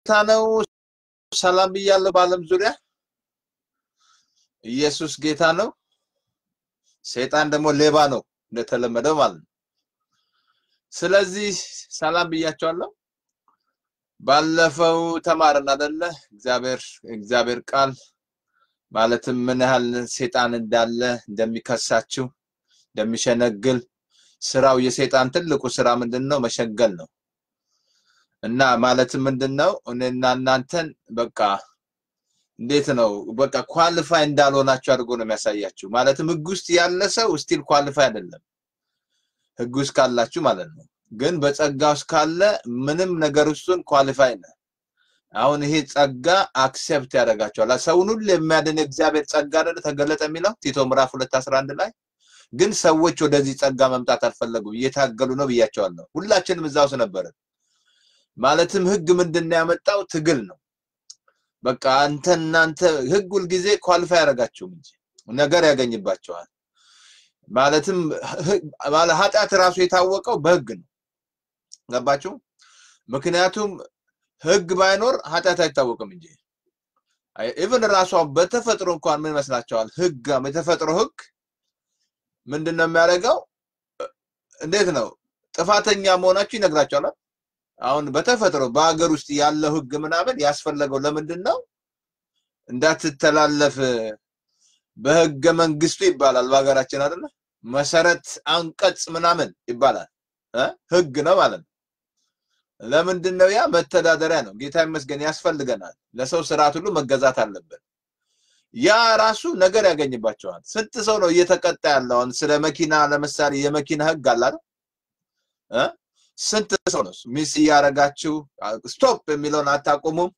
ጌታ ነው። ሰላም ብያለሁ። በዓለም ዙሪያ ኢየሱስ ጌታ ነው። ሰይጣን ደግሞ ሌባ ነው እንደተለመደው ማለት ነው። ስለዚህ ሰላም ብያቸዋለሁ። ባለፈው ተማርን አይደለ? እግዚአብሔር እግዚአብሔር ቃል ማለትም ምን ያህል ሰይጣን እንዳለ እንደሚከሳችሁ እንደሚሸነግል ስራው የሰይጣን ትልቁ ስራ ምንድን ነው? መሸንገል ነው። እና ማለትም ምንድን ነው እኔና እናንተን በቃ እንዴት ነው በቃ ኳሊፋይ እንዳልሆናችሁ አድርጎ ነው የሚያሳያችሁ። ማለትም ህግ ውስጥ ያለ ሰው ስቲል ኳሊፋይ አይደለም፣ ህግ ውስጥ ካላችሁ ማለት ነው። ግን በጸጋ ውስጥ ካለ ምንም ነገር ውስጡን ኳሊፋይ ነህ። አሁን ይሄ ጸጋ አክሴፕት ያደርጋቸዋል። ሰውን ሁሉ የሚያድን እግዚአብሔር ጸጋ አይደለ ተገለጠ የሚለው ቲቶ ምዕራፍ ሁለት አስራ አንድ ላይ ግን ሰዎች ወደዚህ ጸጋ መምጣት አልፈለጉም፣ እየታገሉ ነው ብያቸዋለሁ። ሁላችንም እዛ ውስጥ ነበርን። ማለትም ህግ ምንድን ነው ያመጣው? ትግል ነው። በቃ አንተ እናንተ ህግ ሁልጊዜ ኳሊፋይ ያደርጋችሁም እንጂ ነገር ያገኝባቸዋል። ማለትም ማለት ኃጢአት ራሱ የታወቀው በህግ ነው። ገባችሁ? ምክንያቱም ህግ ባይኖር ኃጢአት አይታወቅም እንጂ ኢቭን ራሷ በተፈጥሮ እንኳን ምን ይመስላችኋል? ህግ የተፈጥሮ ህግ ምንድን ነው የሚያደርገው? እንዴት ነው ጥፋተኛ መሆናችሁ ይነግራቸዋል። አሁን በተፈጥሮ በሀገር ውስጥ ያለው ህግ ምናምን ያስፈለገው ለምንድን ነው? እንዳትተላለፍ በህገ መንግስቱ ይባላል በሀገራችን አይደለ? መሰረት አንቀጽ ምናምን ይባላል እ ህግ ነው ማለት ነው። ለምንድን ነው ያ? መተዳደሪያ ነው። ጌታ ይመስገን ያስፈልገናል። ለሰው ስርዓት ሁሉ መገዛት አለብን። ያ ራሱ ነገር ያገኝባቸዋል። ስንት ሰው ነው እየተቀጣ ያለው? አሁን ስለ መኪና ለምሳሌ የመኪና ህግ አለ አይደል? እ ስንት ሰው ነው ሚስ እያደረጋችሁ ስቶፕ የሚለውን አታቆሙም?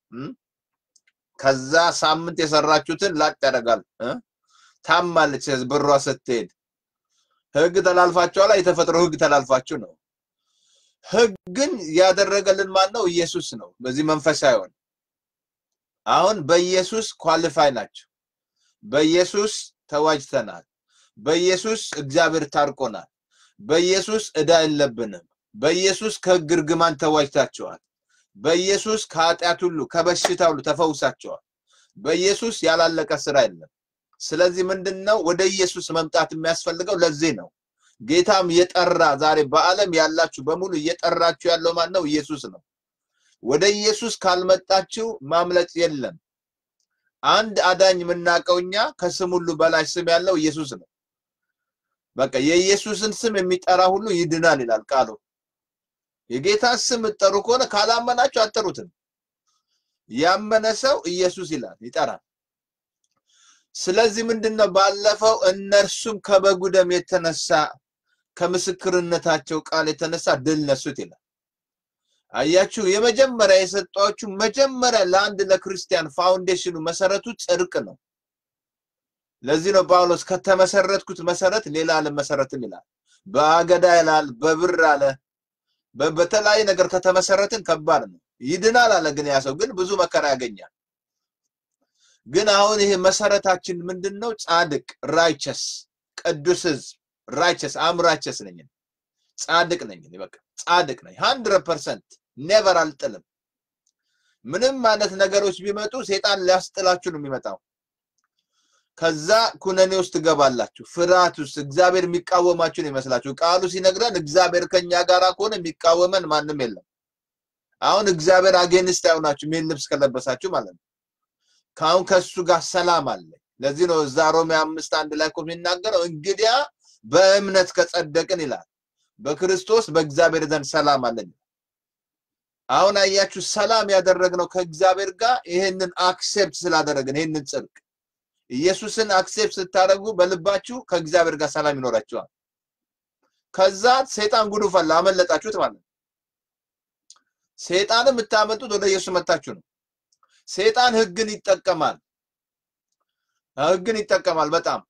ከዛ ሳምንት የሰራችሁትን ላጥ ያደርጋል። ታማለች ብሯ ስትሄድ። ህግ ተላልፋችኋላ። የተፈጥሮ ህግ ተላልፋችሁ ነው። ህግን ያደረገልን ማን ነው? ኢየሱስ ነው። በዚህ መንፈስ ሳይሆን አሁን በኢየሱስ ኳሊፋይ ናቸው። በኢየሱስ ተዋጅተናል። በኢየሱስ እግዚአብሔር ታርቆናል። በኢየሱስ ዕዳ የለብንም። በኢየሱስ ከህግ እርግማን ተዋጅታችኋል። በኢየሱስ ከኃጢአት ሁሉ ከበሽታ ሁሉ ተፈውሳችኋል። በኢየሱስ ያላለቀ ስራ የለም። ስለዚህ ምንድነው ወደ ኢየሱስ መምጣት የሚያስፈልገው? ለዚህ ነው ጌታም የጠራ ዛሬ በዓለም ያላችሁ በሙሉ እየጠራችሁ ያለው ማን ነው? ኢየሱስ ነው። ወደ ኢየሱስ ካልመጣችሁ ማምለጥ የለም። አንድ አዳኝ የምናውቀው እኛ ከስም ሁሉ በላይ ስም ያለው ኢየሱስ ነው። በቃ የኢየሱስን ስም የሚጠራ ሁሉ ይድናል ይላል ቃሉ። የጌታ ስም ጠሩ ከሆነ ካላመናችሁ አጠሩትም። ያመነ ሰው ኢየሱስ ይላል ይጠራል። ስለዚህ ምንድነው ባለፈው እነርሱም ከበጉ ደም የተነሳ ከምስክርነታቸው ቃል የተነሳ ድል ነሱት ይላል። አያችሁ፣ የመጀመሪያ የሰጧችሁ መጀመሪያ ለአንድ ለክርስቲያን ፋውንዴሽኑ መሰረቱ ጽድቅ ነው። ለዚህ ነው ጳውሎስ ከተመሰረትኩት መሰረት ሌላ አልመሰረትም ይላል። በአገዳ ይላል፣ በብር አለ፣ በተለያየ ነገር ከተመሰረትን ከባድ ነው። ይድናል አለ፣ ግን ያ ሰው ግን ብዙ መከራ ያገኛል። ግን አሁን ይሄ መሰረታችን ምንድን ነው? ጻድቅ ራይቸስ፣ ቅዱስ ህዝብ ራይቸስ አም ራይቸስ ነኝ ጻድቅ ነኝ በቃ ጻድቅ ነኝ 100% ኔቨር አልጥልም። ምንም አይነት ነገሮች ቢመጡ ሴጣን ሊያስጥላችሁ ነው የሚመጣው። ከዛ ኩነኔ ውስጥ ትገባላችሁ፣ ፍርሃት ውስጥ እግዚአብሔር የሚቃወማችሁ ነው ይመስላችሁ። ቃሉ ሲነግረን እግዚአብሔር ከኛ ጋር ከሆነ የሚቃወመን ማንም የለም። አሁን እግዚአብሔር አጌንስት አይሆናችሁ የሚል ልብስ ከለበሳችሁ ማለት ነው። ከአሁን ከእሱ ጋር ሰላም አለ። ለዚህ ነው እዛ ሮሜ አምስት አንድ ላይ እኮ የሚናገረው እንግዲያ በእምነት ከጸደቅን ይላል በክርስቶስ በእግዚአብሔር ዘንድ ሰላም አለን። አሁን አያችሁ ሰላም ያደረግነው ከእግዚአብሔር ጋር ይሄንን አክሴፕት ስላደረግን ይሄንን ጽድቅ ኢየሱስን አክሴፕት ስታደርጉ በልባችሁ ከእግዚአብሔር ጋር ሰላም ይኖራችኋል። ከዛ ሰይጣን ጉዱ ፈላ አመለጣችሁት ማለት ነው። ሰይጣንም የምታመልጡት ወደ ኢየሱስ መታችሁ ነው። ሰይጣን ህግን ይጠቀማል። ህግን ይጠቀማል በጣም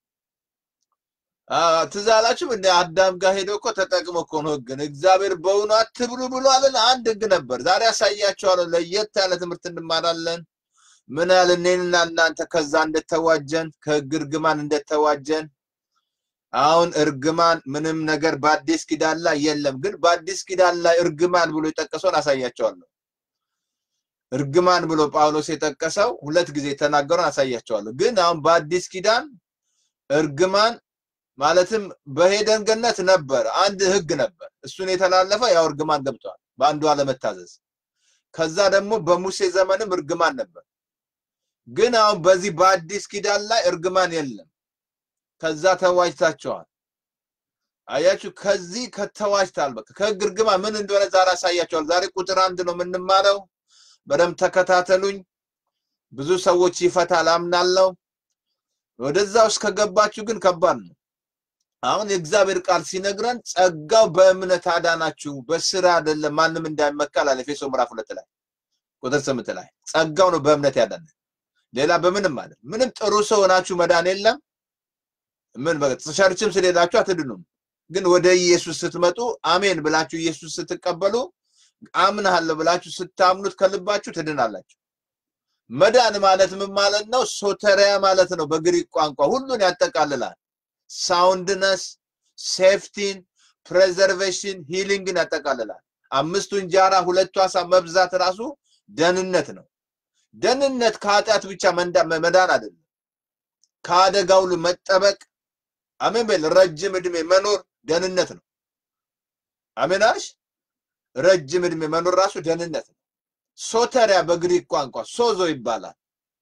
ትዝ አላችሁም? እንደ አዳም ጋር ሄዶ እኮ ተጠቅሞ እኮ ነው ህግን። እግዚአብሔር በእውኑ አትብሉ ብሏልን? አንድ ህግ ነበር። ዛሬ ያሳያቸዋለሁ። ለየት ያለ ትምህርት እንማራለን። ምን ያህል እኔንና እናንተ ከዛ እንደተዋጀን ከህግ እርግማን እንደተዋጀን። አሁን እርግማን ምንም ነገር በአዲስ ኪዳን ላይ የለም፣ ግን በአዲስ ኪዳን ላይ እርግማን ብሎ የጠቀሰውን አሳያቸዋለሁ። እርግማን ብሎ ጳውሎስ የጠቀሰው ሁለት ጊዜ የተናገረውን አሳያቸዋለሁ። ግን አሁን በአዲስ ኪዳን እርግማን ማለትም በሄደን ገነት ነበር፣ አንድ ህግ ነበር። እሱን የተላለፈ ያው እርግማን ገብቷል፣ በአንዱ አለመታዘዝ። ከዛ ደግሞ በሙሴ ዘመንም እርግማን ነበር። ግን አሁን በዚህ በአዲስ ኪዳን ላይ እርግማን የለም። ከዛ ተዋጅታቸዋል። አያችሁ፣ ከዚህ ከተዋጅታል። በቃ ከህግ እርግማን ምን እንደሆነ ዛሬ አሳያቸዋል። ዛሬ ቁጥር አንድ ነው የምንማረው። በደንብ ተከታተሉኝ። ብዙ ሰዎች ይፈታል አምናለሁ። ወደዛ ውስጥ ከገባችሁ ግን ከባድ ነው። አሁን የእግዚአብሔር ቃል ሲነግረን ጸጋው በእምነት አዳናችሁ በስራ አይደለም፣ ማንም እንዳይመካል አለ ኤፌሶ ምዕራፍ ሁለት ላይ ቁጥር ስምንት ላይ ጸጋው ነው በእምነት ያዳነ ሌላ በምንም አለ ምንም ጥሩ ሰው ሆናችሁ መዳን የለም። ምን ቸርችም ስለሄዳችሁ አትድኑም። ግን ወደ ኢየሱስ ስትመጡ አሜን ብላችሁ ኢየሱስ ስትቀበሉ አምናለሁ ብላችሁ ስታምኑት ከልባችሁ ትድናላችሁ። መዳን ማለት ምን ማለት ነው? ሶተሪያ ማለት ነው። በግሪክ ቋንቋ ሁሉን ያጠቃልላል። ሳውንድነስ፣ ሴፍቲን፣ ፕሬዘርቬሽን፣ ሂሊንግን ያጠቃልላል። አምስቱ እንጀራ ሁለቱ አሳ መብዛት ራሱ ደህንነት ነው። ደህንነት ከኃጢአት ብቻ መዳን አይደለም፣ ከአደጋ ሁሉ መጠበቅ። አሜን በል። ረጅም እድሜ መኖር ደህንነት ነው። አሜን አልሽ። ረጅም እድሜ መኖር ራሱ ደህንነት ነው። ሶተሪያ በግሪክ ቋንቋ ሶዞ ይባላል።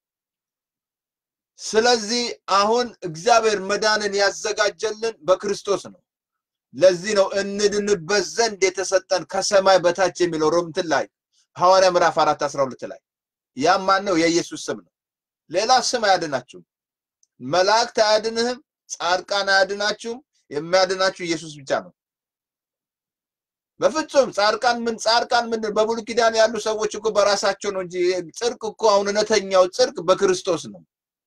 ስለዚህ አሁን እግዚአብሔር መዳንን ያዘጋጀልን በክርስቶስ ነው። ለዚህ ነው እንድንበት ዘንድ የተሰጠን ከሰማይ በታች የሚለው ሮምትን ላይ ሐዋርያ ምዕራፍ አራት አስራ ሁለት ላይ ያም ማን ነው? የኢየሱስ ስም ነው። ሌላ ስም አያድናችሁም። መላእክት አያድንህም። ጻድቃን አያድናችሁም። የሚያድናችሁ ኢየሱስ ብቻ ነው። በፍጹም ጻድቃን ምን ጻድቃን ምን በብሉይ ኪዳን ያሉ ሰዎች እኮ በራሳቸው ነው እንጂ ጽድቅ እኮ አሁን እውነተኛው ጽድቅ በክርስቶስ ነው።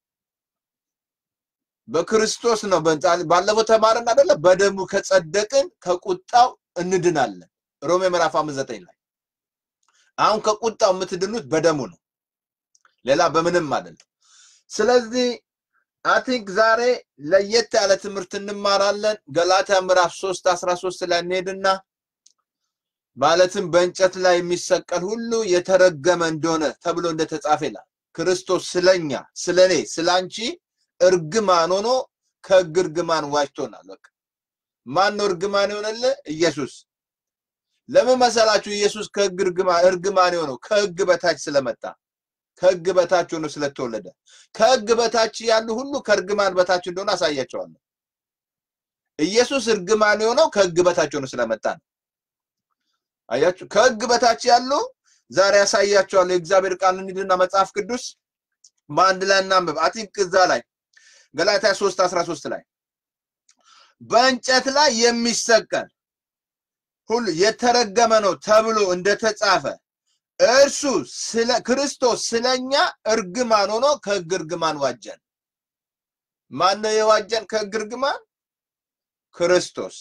በክርስቶስ ነው። ባለፈው ተማረን አይደለ? በደሙ ከጸደቅን ከቁጣው እንድናለን። ሮሜ ምዕራፍ አምስት ዘጠኝ ላይ አሁን ከቁጣው የምትድኑት በደሙ ነው፣ ሌላ በምንም አይደለም። ስለዚህ አይ ቲንክ ዛሬ ለየት ያለ ትምህርት እንማራለን። ገላትያ ምዕራፍ 3 13 ላይ እንሄድና ማለትም በእንጨት ላይ የሚሰቀል ሁሉ የተረገመ እንደሆነ ተብሎ እንደተጻፈ ይላል። ክርስቶስ ስለኛ ስለኔ ስላንቺ እርግማን ሆኖ ከሕግ እርግማን ዋጅቶናል። በቃ ማን ነው እርግማን የሆነልህ? ኢየሱስ። ለምን መሰላችሁ? ኢየሱስ ከሕግ እርግማን እርግማን የሆነው ከሕግ በታች ስለመጣ ከሕግ በታች ሆኖ ስለተወለደ ከሕግ በታች ያሉ ሁሉ ከእርግማን በታች እንደሆነ አሳያቸዋለሁ። ኢየሱስ እርግማን የሆነው ከሕግ በታች ሆኖ ስለመጣ ነው። አያችሁ፣ ከሕግ በታች ያሉ ዛሬ ያሳያቸዋለሁ። የእግዚአብሔር ቃል እንሂድና መጽሐፍ ቅዱስ በአንድ ላይ እናንብብ። አቲንክ እዛ ላይ ገላትያ 3 13 ላይ በእንጨት ላይ የሚሰቀል ሁሉ የተረገመ ነው ተብሎ እንደተጻፈ እርሱ ስለ ክርስቶስ ስለኛ እርግማን ሆኖ ከሕግ እርግማን ዋጀን። ማን ነው የዋጀን ከሕግ እርግማን? ክርስቶስ።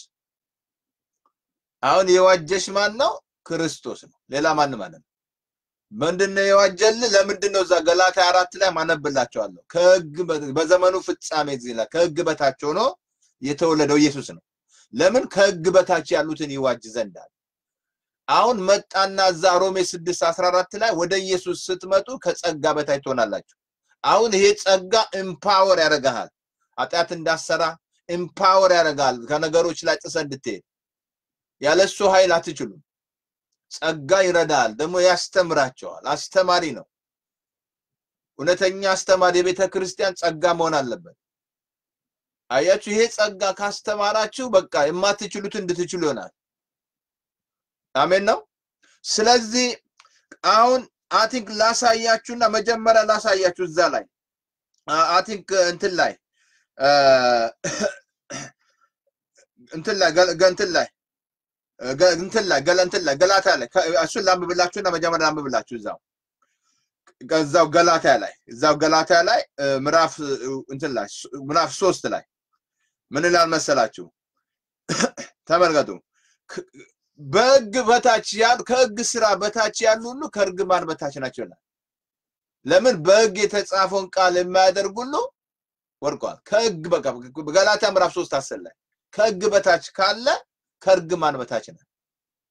አሁን የዋጀሽ ማን ነው? ክርስቶስ ነው። ሌላ ማን ማለት ነው? ምንድነው የዋጀልህ? ለምንድን ነው እዛ ገላትያ አራት ላይ ማነብላቸዋለሁ። ከሕግ በዘመኑ ፍጻሜ ይላል ከሕግ በታች ሆኖ የተወለደው ኢየሱስ ነው። ለምን ከሕግ በታች ያሉትን ይዋጅ ዘንድ አለ። አሁን መጣና እዛ ሮሜ 6 14 ላይ ወደ ኢየሱስ ስትመጡ ከጸጋ በታች ትሆናላችሁ። አሁን ይሄ ጸጋ ኤምፓወር ያደርግሃል። ኃጢአት እንዳሰራ ኤምፓወር ያደርግሃል። ከነገሮች ላይ ጥሰ እንድትሄድ ያለሱ ኃይል አትችሉም። ጸጋ ይረዳል፣ ደግሞ ያስተምራቸዋል። አስተማሪ ነው። እውነተኛ አስተማሪ የቤተ ክርስቲያን ጸጋ መሆን አለበት። አያችሁ፣ ይሄ ጸጋ ካስተማራችሁ በቃ የማትችሉት እንድትችሉ ይሆናል። አሜን ነው። ስለዚህ አሁን አቲንክ ላሳያችሁና መጀመሪያ ላሳያችሁ እዛ ላይ አቲንክ እንትን ላይ እንትን ላይ እንትን ላይ እንትን ላይ ገለ እንትን ላይ ገላታ ላይ እሱን ላንብብላችሁና መጀመሪያ ላንብብላችሁ እዛው እዛው ገላታ ላይ እዛው ገላታ ላይ ምዕራፍ እንትን ላይ ምዕራፍ ሶስት ላይ ምን ይላል መሰላችሁ? ተመልከቱ። በሕግ በታች ያሉ ከሕግ ስራ በታች ያሉ ሁሉ ከእርግማን በታች ናቸው ይላል። ለምን በሕግ የተጻፈውን ቃል የማያደርግ ሁሉ ወድቋል። ከሕግ በቃ ገላትያ ምዕራፍ ሶስት አስር ላይ ከሕግ በታች ካለ ከእርግማን በታች ነው።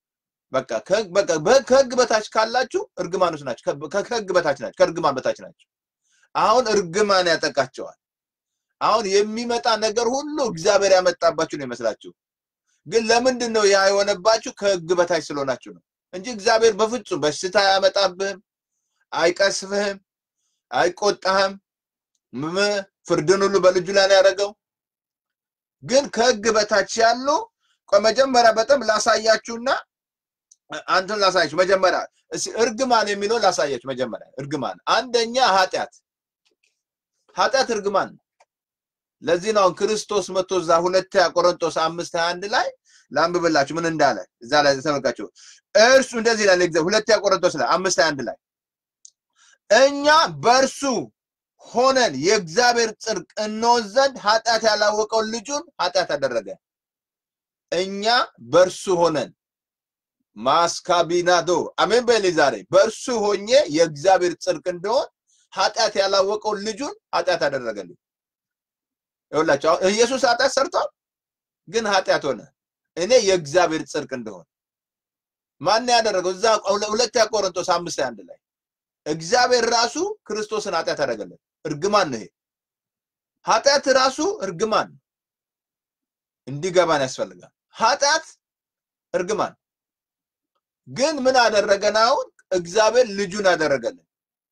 በቃ ከህግ- በቃ በ- ከህግ በታች ካላችሁ እርግማኖች ናቸው። ከ- ከህግ በታች ናቸው። ከእርግማን በታች ናቸው። አሁን እርግማን ያጠቃቸዋል። አሁን የሚመጣ ነገር ሁሉ እግዚአብሔር ያመጣባችሁ ነው ይመስላችሁ። ግን ለምንድን ነው ያ የሆነባችሁ? ከህግ በታች ስለሆናችሁ ነው እንጂ እግዚአብሔር በፍጹም በሽታ አያመጣብህም፣ አይቀስፍህም፣ አይቆጣህም። ም- ፍርድን ሁሉ በልጁ ላይ ነው ያደረገው። ግን ከህግ በታች ያሉ ቆይ መጀመሪያ በጣም ላሳያችሁና አንተን ላሳያችሁ መጀመሪያ እስኪ እርግማን የሚለው ላሳያችሁ መጀመሪያ እርግማን አንደኛ ኃጢአት ኃጢአት እርግማን ነው ለዚህ ነው አሁን ክርስቶስ መጥቶ እዛ ሁለተኛ ቆሮንቶስ አምስት ሀያ አንድ ላይ ላንብብላችሁ ምን እንዳለ እዛ ላይ ተመልካችሁ እርሱ እንደዚህ ይላል እግዚአብሔር ሁለተኛ ቆሮንቶስ ላይ አምስት ሀያ አንድ ላይ እኛ በእርሱ ሆነን የእግዚአብሔር ጽድቅ እንሆን ዘንድ ኃጢአት ያላወቀውን ልጁን ኃጢአት አደረገ እኛ በእርሱ ሆነን ማስካቢናዶ አሜን በል ዛሬ በእርሱ ሆኜ የእግዚአብሔር ጽድቅ እንደሆን ኃጢአት ያላወቀውን ልጁን ኃጢአት አደረገልኝ ይኸውላችሁ አሁን ኢየሱስ ኃጢአት ሰርቷል ግን ኃጢአት ሆነ እኔ የእግዚአብሔር ጽድቅ እንደሆን ማን ያደረገው እዛ ሁለተኛ ቆሮንቶስ አምስት አንድ ላይ እግዚአብሔር ራሱ ክርስቶስን ኃጢአት አደረገለት እርግማን ነው ይሄ ኃጢአት ራሱ እርግማን ነው። እንዲገባን ያስፈልጋል ኃጢአት እርግማን ግን ምን አደረገን አሁን እግዚአብሔር ልጁን አደረገልን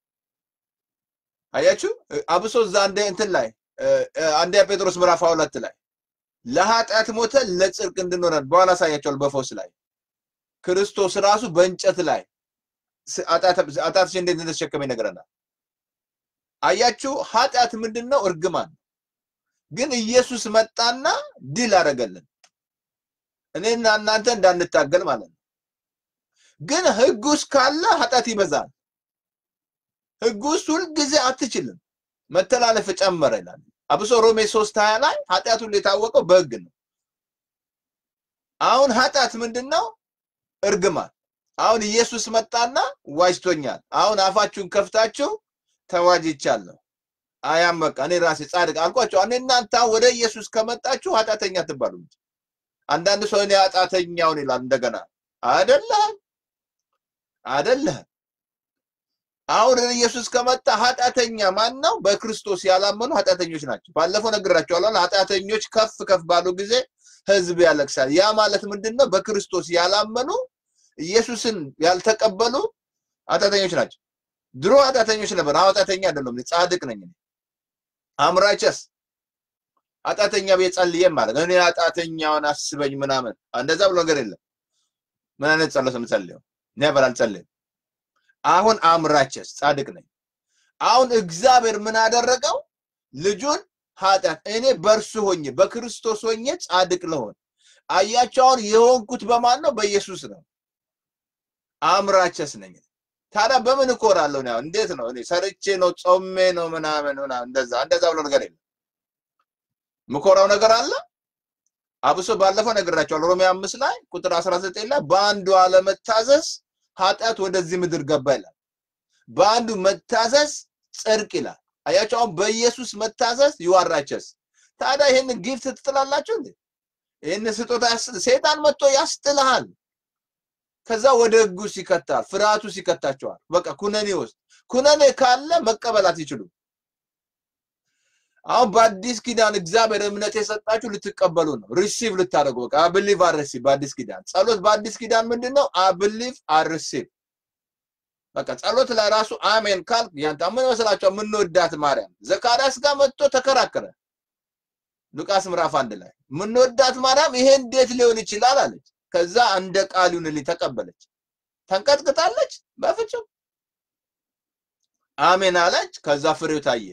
አያችሁ አብሶ እዛ አንደ እንትን ላይ አንደኛ ጴጥሮስ ምዕራፍ ሁለት ላይ ለኃጢአት ሞተ ለጽድቅ እንድንሆነን በኋላ አሳያቸዋል በፎስ ላይ ክርስቶስ ራሱ በእንጨት ላይ ኃጢአትሽ እንዴት እንደተሸከመ ይነግረናል አያችሁ ኃጢአት ምንድን ነው እርግማን ግን ኢየሱስ መጣና ድል አደረገልን እኔና እናንተ እንዳንታገል ማለት ነው ግን ህግ ውስጥ ካለ ኃጢአት ይበዛል ህግ ውስጥ ሁልጊዜ አትችልም መተላለፍ ጨመረ ይላል አብሶ ሮሜ ሶስት ሀያ ላይ ኃጢአት ሁሉ የታወቀው በህግ ነው አሁን ኃጢአት ምንድን ነው እርግማን አሁን ኢየሱስ መጣና ዋጅቶኛል አሁን አፋችሁን ከፍታችሁ ተዋጅቻለሁ አያም በቃ እኔ ራሴ ጻድቅ አልኳቸው እኔ እናንተ ወደ ኢየሱስ ከመጣችሁ ኃጢአተኛ ትባሉ እንጂ አንዳንድ ሰው እኔ ኃጢአተኛውን ይላል እንደገና አይደለም አይደለም አሁን ኢየሱስ ከመጣ ኃጢአተኛ ማን ነው በክርስቶስ ያላመኑ ኃጢአተኞች ናቸው ባለፈው ነግራቸዋለሁ ኃጢአተኞች ከፍ ከፍ ባሉ ጊዜ ህዝብ ያለቅሳል ያ ማለት ምንድን ነው በክርስቶስ ያላመኑ ኢየሱስን ያልተቀበሉ ኃጢአተኞች ናቸው ድሮ ኃጢአተኞች ነበር አሁን ኃጢአተኛ አይደለም ጻድቅ ነኝ አምራቸስ ኃጢአተኛ ቤት ጸልዬም ማለት እኔ ኃጢአተኛውን አስበኝ ምናምን እንደዛ ብሎ ነገር የለም ምን አይነት ጸሎት የምጸልየው ኔቨር አልጸልይም አሁን አምራቸስ ጻድቅ ነኝ አሁን እግዚአብሔር ምን አደረገው ልጁን ኃጢአት እኔ በእርሱ ሆኜ በክርስቶስ ሆኜ ጻድቅ ለሆን አያቸው አሁን የሆንኩት በማን ነው በኢየሱስ ነው አምራቸስ ነኝ ታዲያ በምን እኮራለሁ ነው እንዴት ነው እኔ ሰርቼ ነው ጾሜ ነው ምናምን ምናምን እንደዛ እንደዛ ብሎ ነገር የለም ምኮራው ነገር አለ አብሶ ባለፈው ነግራቸዋለሁ ሮሜ አምስት ላይ ቁጥር 19 ላይ በአንዱ አለመታዘዝ ኃጢአት ወደዚህ ምድር ገባ ይላል በአንዱ መታዘዝ ጽድቅ ይላል አያቸው አሁን በኢየሱስ መታዘዝ ይዋራቸስ ታዲያ ይህን ጊፍት ትጥላላችሁ እንዴ ይህን ስጦታ ሴጣን መጥቶ ያስጥልሃል ከዛ ወደ ህጉ ሲከታል ፍርሃቱ ሲከታቸዋል በቃ ኩነኔ ውስጥ ኩነኔ ካለ መቀበል አትችሉም አሁን በአዲስ ኪዳን እግዚአብሔር እምነት የሰጣችሁ ልትቀበሉ ነው ሪሲቭ ልታደርጉ በቃ አብሊቭ አርሲቭ በአዲስ ኪዳን ጸሎት በአዲስ ኪዳን ምንድን ነው አብሊቭ አርሲቭ በቃ ጸሎት ላይ ራሱ አሜን ካልክ ያንተ ምን መስላቸው የምንወዳት ማርያም ዘካርያስ ጋር መጥቶ ተከራከረ ሉቃስ ምዕራፍ አንድ ላይ የምንወዳት ማርያም ይሄ እንዴት ሊሆን ይችላል አለች ከዛ እንደ ቃል ይሁንልኝ ተቀበለች ተንቀጥቅጣለች በፍጹም አሜን አለች ከዛ ፍሬው ታየ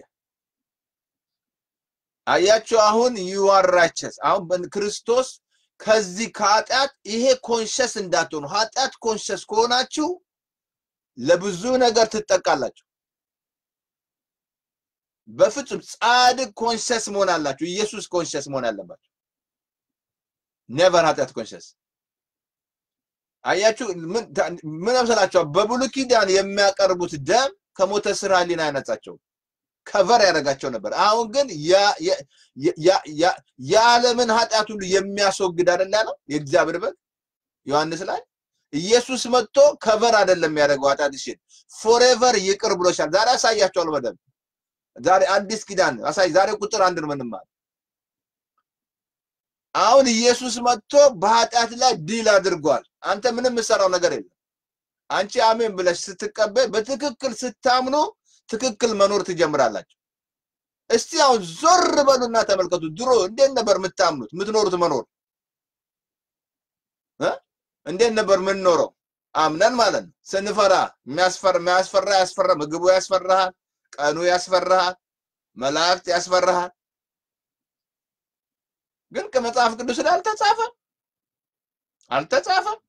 አያችሁ አሁን ዩአራቸስ አሁን ክርስቶስ ከዚህ ከኃጢአት ይሄ ኮንሸስ እንዳትሆኑ ኃጢአት ኮንሸስ ከሆናችሁ ለብዙ ነገር ትጠቃላችሁ በፍጹም ጻድቅ ኮንሸስ መሆን አላችሁ ኢየሱስ ኮንሸስ መሆን አለባችሁ ኔቨር ኃጢአት ኮንሸስ አያችሁ ምን መሰላችኋል በብሉይ ኪዳን የሚያቀርቡት ደም ከሞተ ስራ ሊና ያነጻቸው ከቨር ያደረጋቸው ነበር አሁን ግን የዓለምን ኃጢአት ሁሉ የሚያስወግድ አይደለ ነው የእግዚአብሔር በግ ዮሐንስ ላይ ኢየሱስ መጥቶ ከቨር አይደለም የሚያደርገው ኃጢአትሽን ፎሬቨር ይቅር ብሎሻል። ዛሬ አሳያቸዋል በደንብ ዛሬ አዲስ ኪዳን አሳይ። ዛሬ ቁጥር አንድ ነው ምንማር። አሁን ኢየሱስ መጥቶ በኃጢአት ላይ ድል አድርጓል። አንተ ምንም የምሰራው ነገር የለም። አንቺ አሜን ብለሽ ስትቀበል በትክክል ስታምኑ ትክክል መኖር ትጀምራላችሁ። እስቲ አሁን ዞር በሉና ተመልከቱ። ድሮ እንዴት ነበር የምታምኑት የምትኖሩት መኖር እ እንዴት ነበር የምንኖረው? አምነን ማለት ነው። ስንፈራ የሚያስፈራ የሚያስፈራ ያስፈራ ምግቡ ያስፈራሃል፣ ቀኑ ያስፈራሃል፣ መላእክት ያስፈራሃል። ግን ከመጽሐፍ ቅዱስ ላይ አልተጻፈም አልተጻፈም።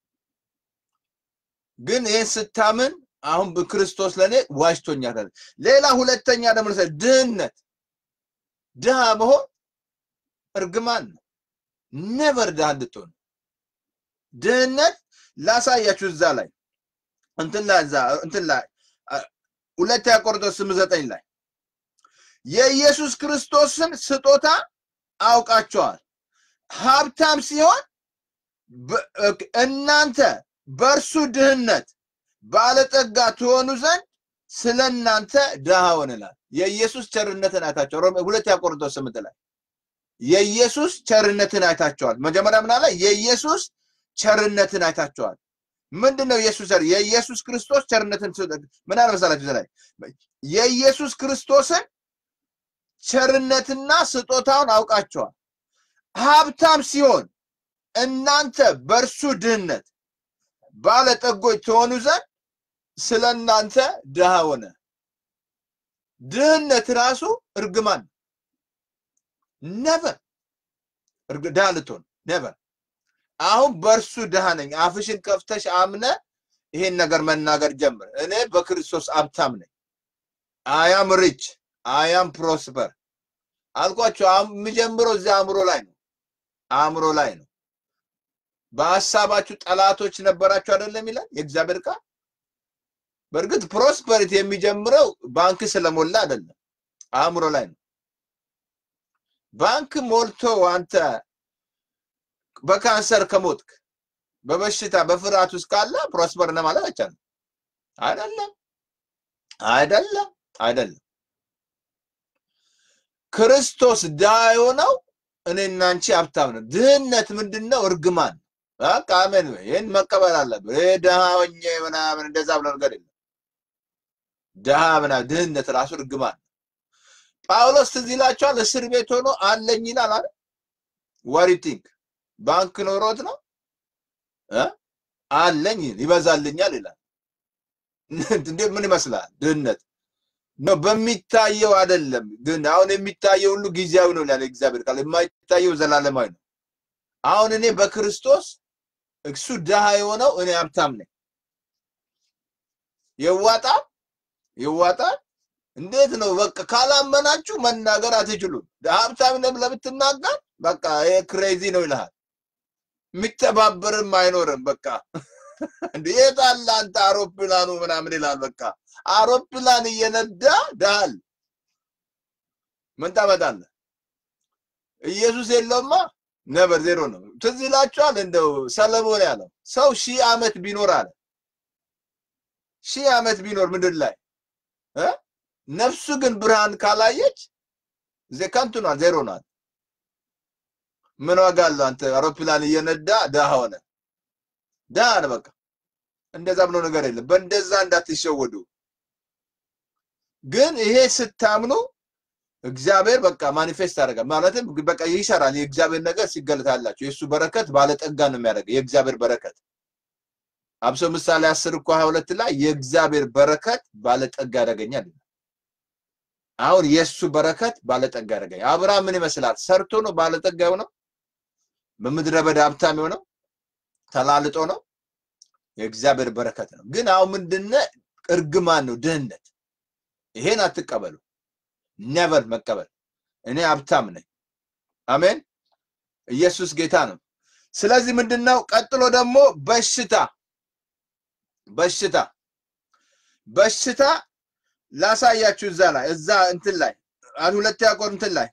ግን ይህን ስታምን አሁን በክርስቶስ ለእኔ ዋጅቶኛል። ሌላ ሁለተኛ ደግሞ ድህነት፣ ድሃ መሆን እርግማን ነው። ነበር ድሃ እንድትሆን ድህነት ላሳያችሁ እዛ ላይ እንትን ላይ እዛ እንትን ላይ ሁለተኛ ቆሮንቶስ ስምንት ዘጠኝ ላይ የኢየሱስ ክርስቶስን ስጦታ አውቃቸዋል። ሀብታም ሲሆን እናንተ በእርሱ ድህነት ባለጠጋ ትሆኑ ዘንድ ስለ እናንተ ድሃ ሆንላል። የኢየሱስ ቸርነትን አይታቸዋል። ሮሜ ሁለተኛ ቆሮንቶስ ስምንት ላይ የኢየሱስ ቸርነትን አይታቸዋል። መጀመሪያ ምን አለ? የኢየሱስ ቸርነትን አይታቸዋል። ምንድን ነው ኢየሱስ የኢየሱስ ክርስቶስ ቸርነትን ምን አለ መሰላችሁ? ላይ የኢየሱስ ክርስቶስን ቸርነትና ስጦታውን አውቃቸዋል። ሀብታም ሲሆን እናንተ በእርሱ ድህነት ባለጠጎች ትሆኑ ዘንድ ስለ እናንተ ድሃ ሆነ። ድህነት ራሱ እርግማን ነበር። ድሃ ልትሆን ነበር። አሁን በእርሱ ድሃ ነኝ። አፍሽን ከፍተሽ አምነ ይሄን ነገር መናገር ጀምር። እኔ በክርስቶስ ሀብታም ነኝ። አያም ሪች አያም ፕሮስፐር አልኳቸው። የሚጀምረው እዚህ አእምሮ ላይ ነው። አእምሮ ላይ ነው። በሀሳባችሁ ጠላቶች ነበራችሁ አይደለም ይላል የእግዚአብሔር ቃል። በእርግጥ ፕሮስፐሪቲ የሚጀምረው ባንክ ስለሞላ አይደለም፣ አእምሮ ላይ ነው። ባንክ ሞልቶ አንተ በካንሰር ከሞትክ በበሽታ በፍርሃት ውስጥ ካለ ፕሮስፐር ነህ ማለት አይቻልም። አይደለም፣ አይደለም፣ አይደለም። ክርስቶስ ድሃ የሆነው እኔና አንቺ ሀብታም ነው። ድህነት ምንድን ነው? እርግማን። በቃ አሜን። ይህን መቀበል አለብን። ይሄ ድሃ ሆኜ ምናምን እንደዛ ብሎ ነገር የለም። ድሃ ምናምን ድህነት ራሱ እርግማን። ጳውሎስ ትዝ ይላቸዋል። እስር ቤት ሆኖ አለኝ ይላል አይደል? ዋት ቲንክ ባንክ ኖሮት ነው አለኝ ይበዛልኛል ይላል። እንዴት ምን ይመስላል? ድህነት ነው በሚታየው አይደለም። ግን አሁን የሚታየው ሁሉ ጊዜያዊ ነው ይላል እግዚአብሔር ቃል። የማይታየው ዘላለማዊ ነው። አሁን እኔ በክርስቶስ እሱ ድሃ የሆነው እኔ ሀብታም ነኝ። ይዋጣል ይዋጣል። እንዴት ነው? በቃ ካላመናችሁ መናገር አትችሉም። ሀብታም ነህ ብለህ ብትናገር በቃ ይሄ ክሬዚ ነው ይልሃል። የሚተባበርም አይኖርም። በቃ እንዴ የት አለ አንተ አውሮፕላኑ ምናምን ይላል። በቃ አውሮፕላን እየነዳ ዳል ምን ታመጣለህ? ኢየሱስ የለውማ ነበር ዜሮ ነው። ትዝ ይላችኋል እንደው ሰለሞን ያለው ሰው ሺህ ዓመት ቢኖር አለ ሺህ ዓመት ቢኖር ምድር ላይ እ ነፍሱ ግን ብርሃን ካላየች ከንቱ ናት፣ ዜሮ ናት። ምን ዋጋ አለው? አንተ አውሮፕላን እየነዳ ድሃ ሆነ ድሃ ነህ። በቃ እንደዛ ብሎ ነገር የለም። በእንደዛ እንዳትሸወዱ። ግን ይሄ ስታምኑ እግዚአብሔር በቃ ማኒፌስት ያደርጋል። ማለትም በቃ ይሰራል። የእግዚአብሔር ነገር ሲገለጣላችሁ የእሱ በረከት ባለጠጋ ነው የሚያደርገው። የእግዚአብሔር በረከት አብሶ ምሳሌ አስር እኮ ሀያ ሁለት ላይ የእግዚአብሔር በረከት ባለጠጋ ያደርገኛል። አሁን የእሱ በረከት ባለጠጋ ያደርገኛል። አብርሃም ምን ይመስላል? ሰርቶ ነው ባለጠጋ የሆነው? በምድረ በዳ ሀብታም የሆነው ተላልጦ ነው? የእግዚአብሔር በረከት ነው። ግን አሁን ምንድነ እርግማን ነው ድህነት። ይሄን አትቀበሉ። ነቨር መቀበል። እኔ ሀብታም ነኝ። አሜን። ኢየሱስ ጌታ ነው። ስለዚህ ምንድነው ቀጥሎ ደግሞ በሽታ በሽታ በሽታ ላሳያችሁ እዛ ላይ እዛ እንትን ላይ ሁለተኛ ቆሮንቶስ ላይ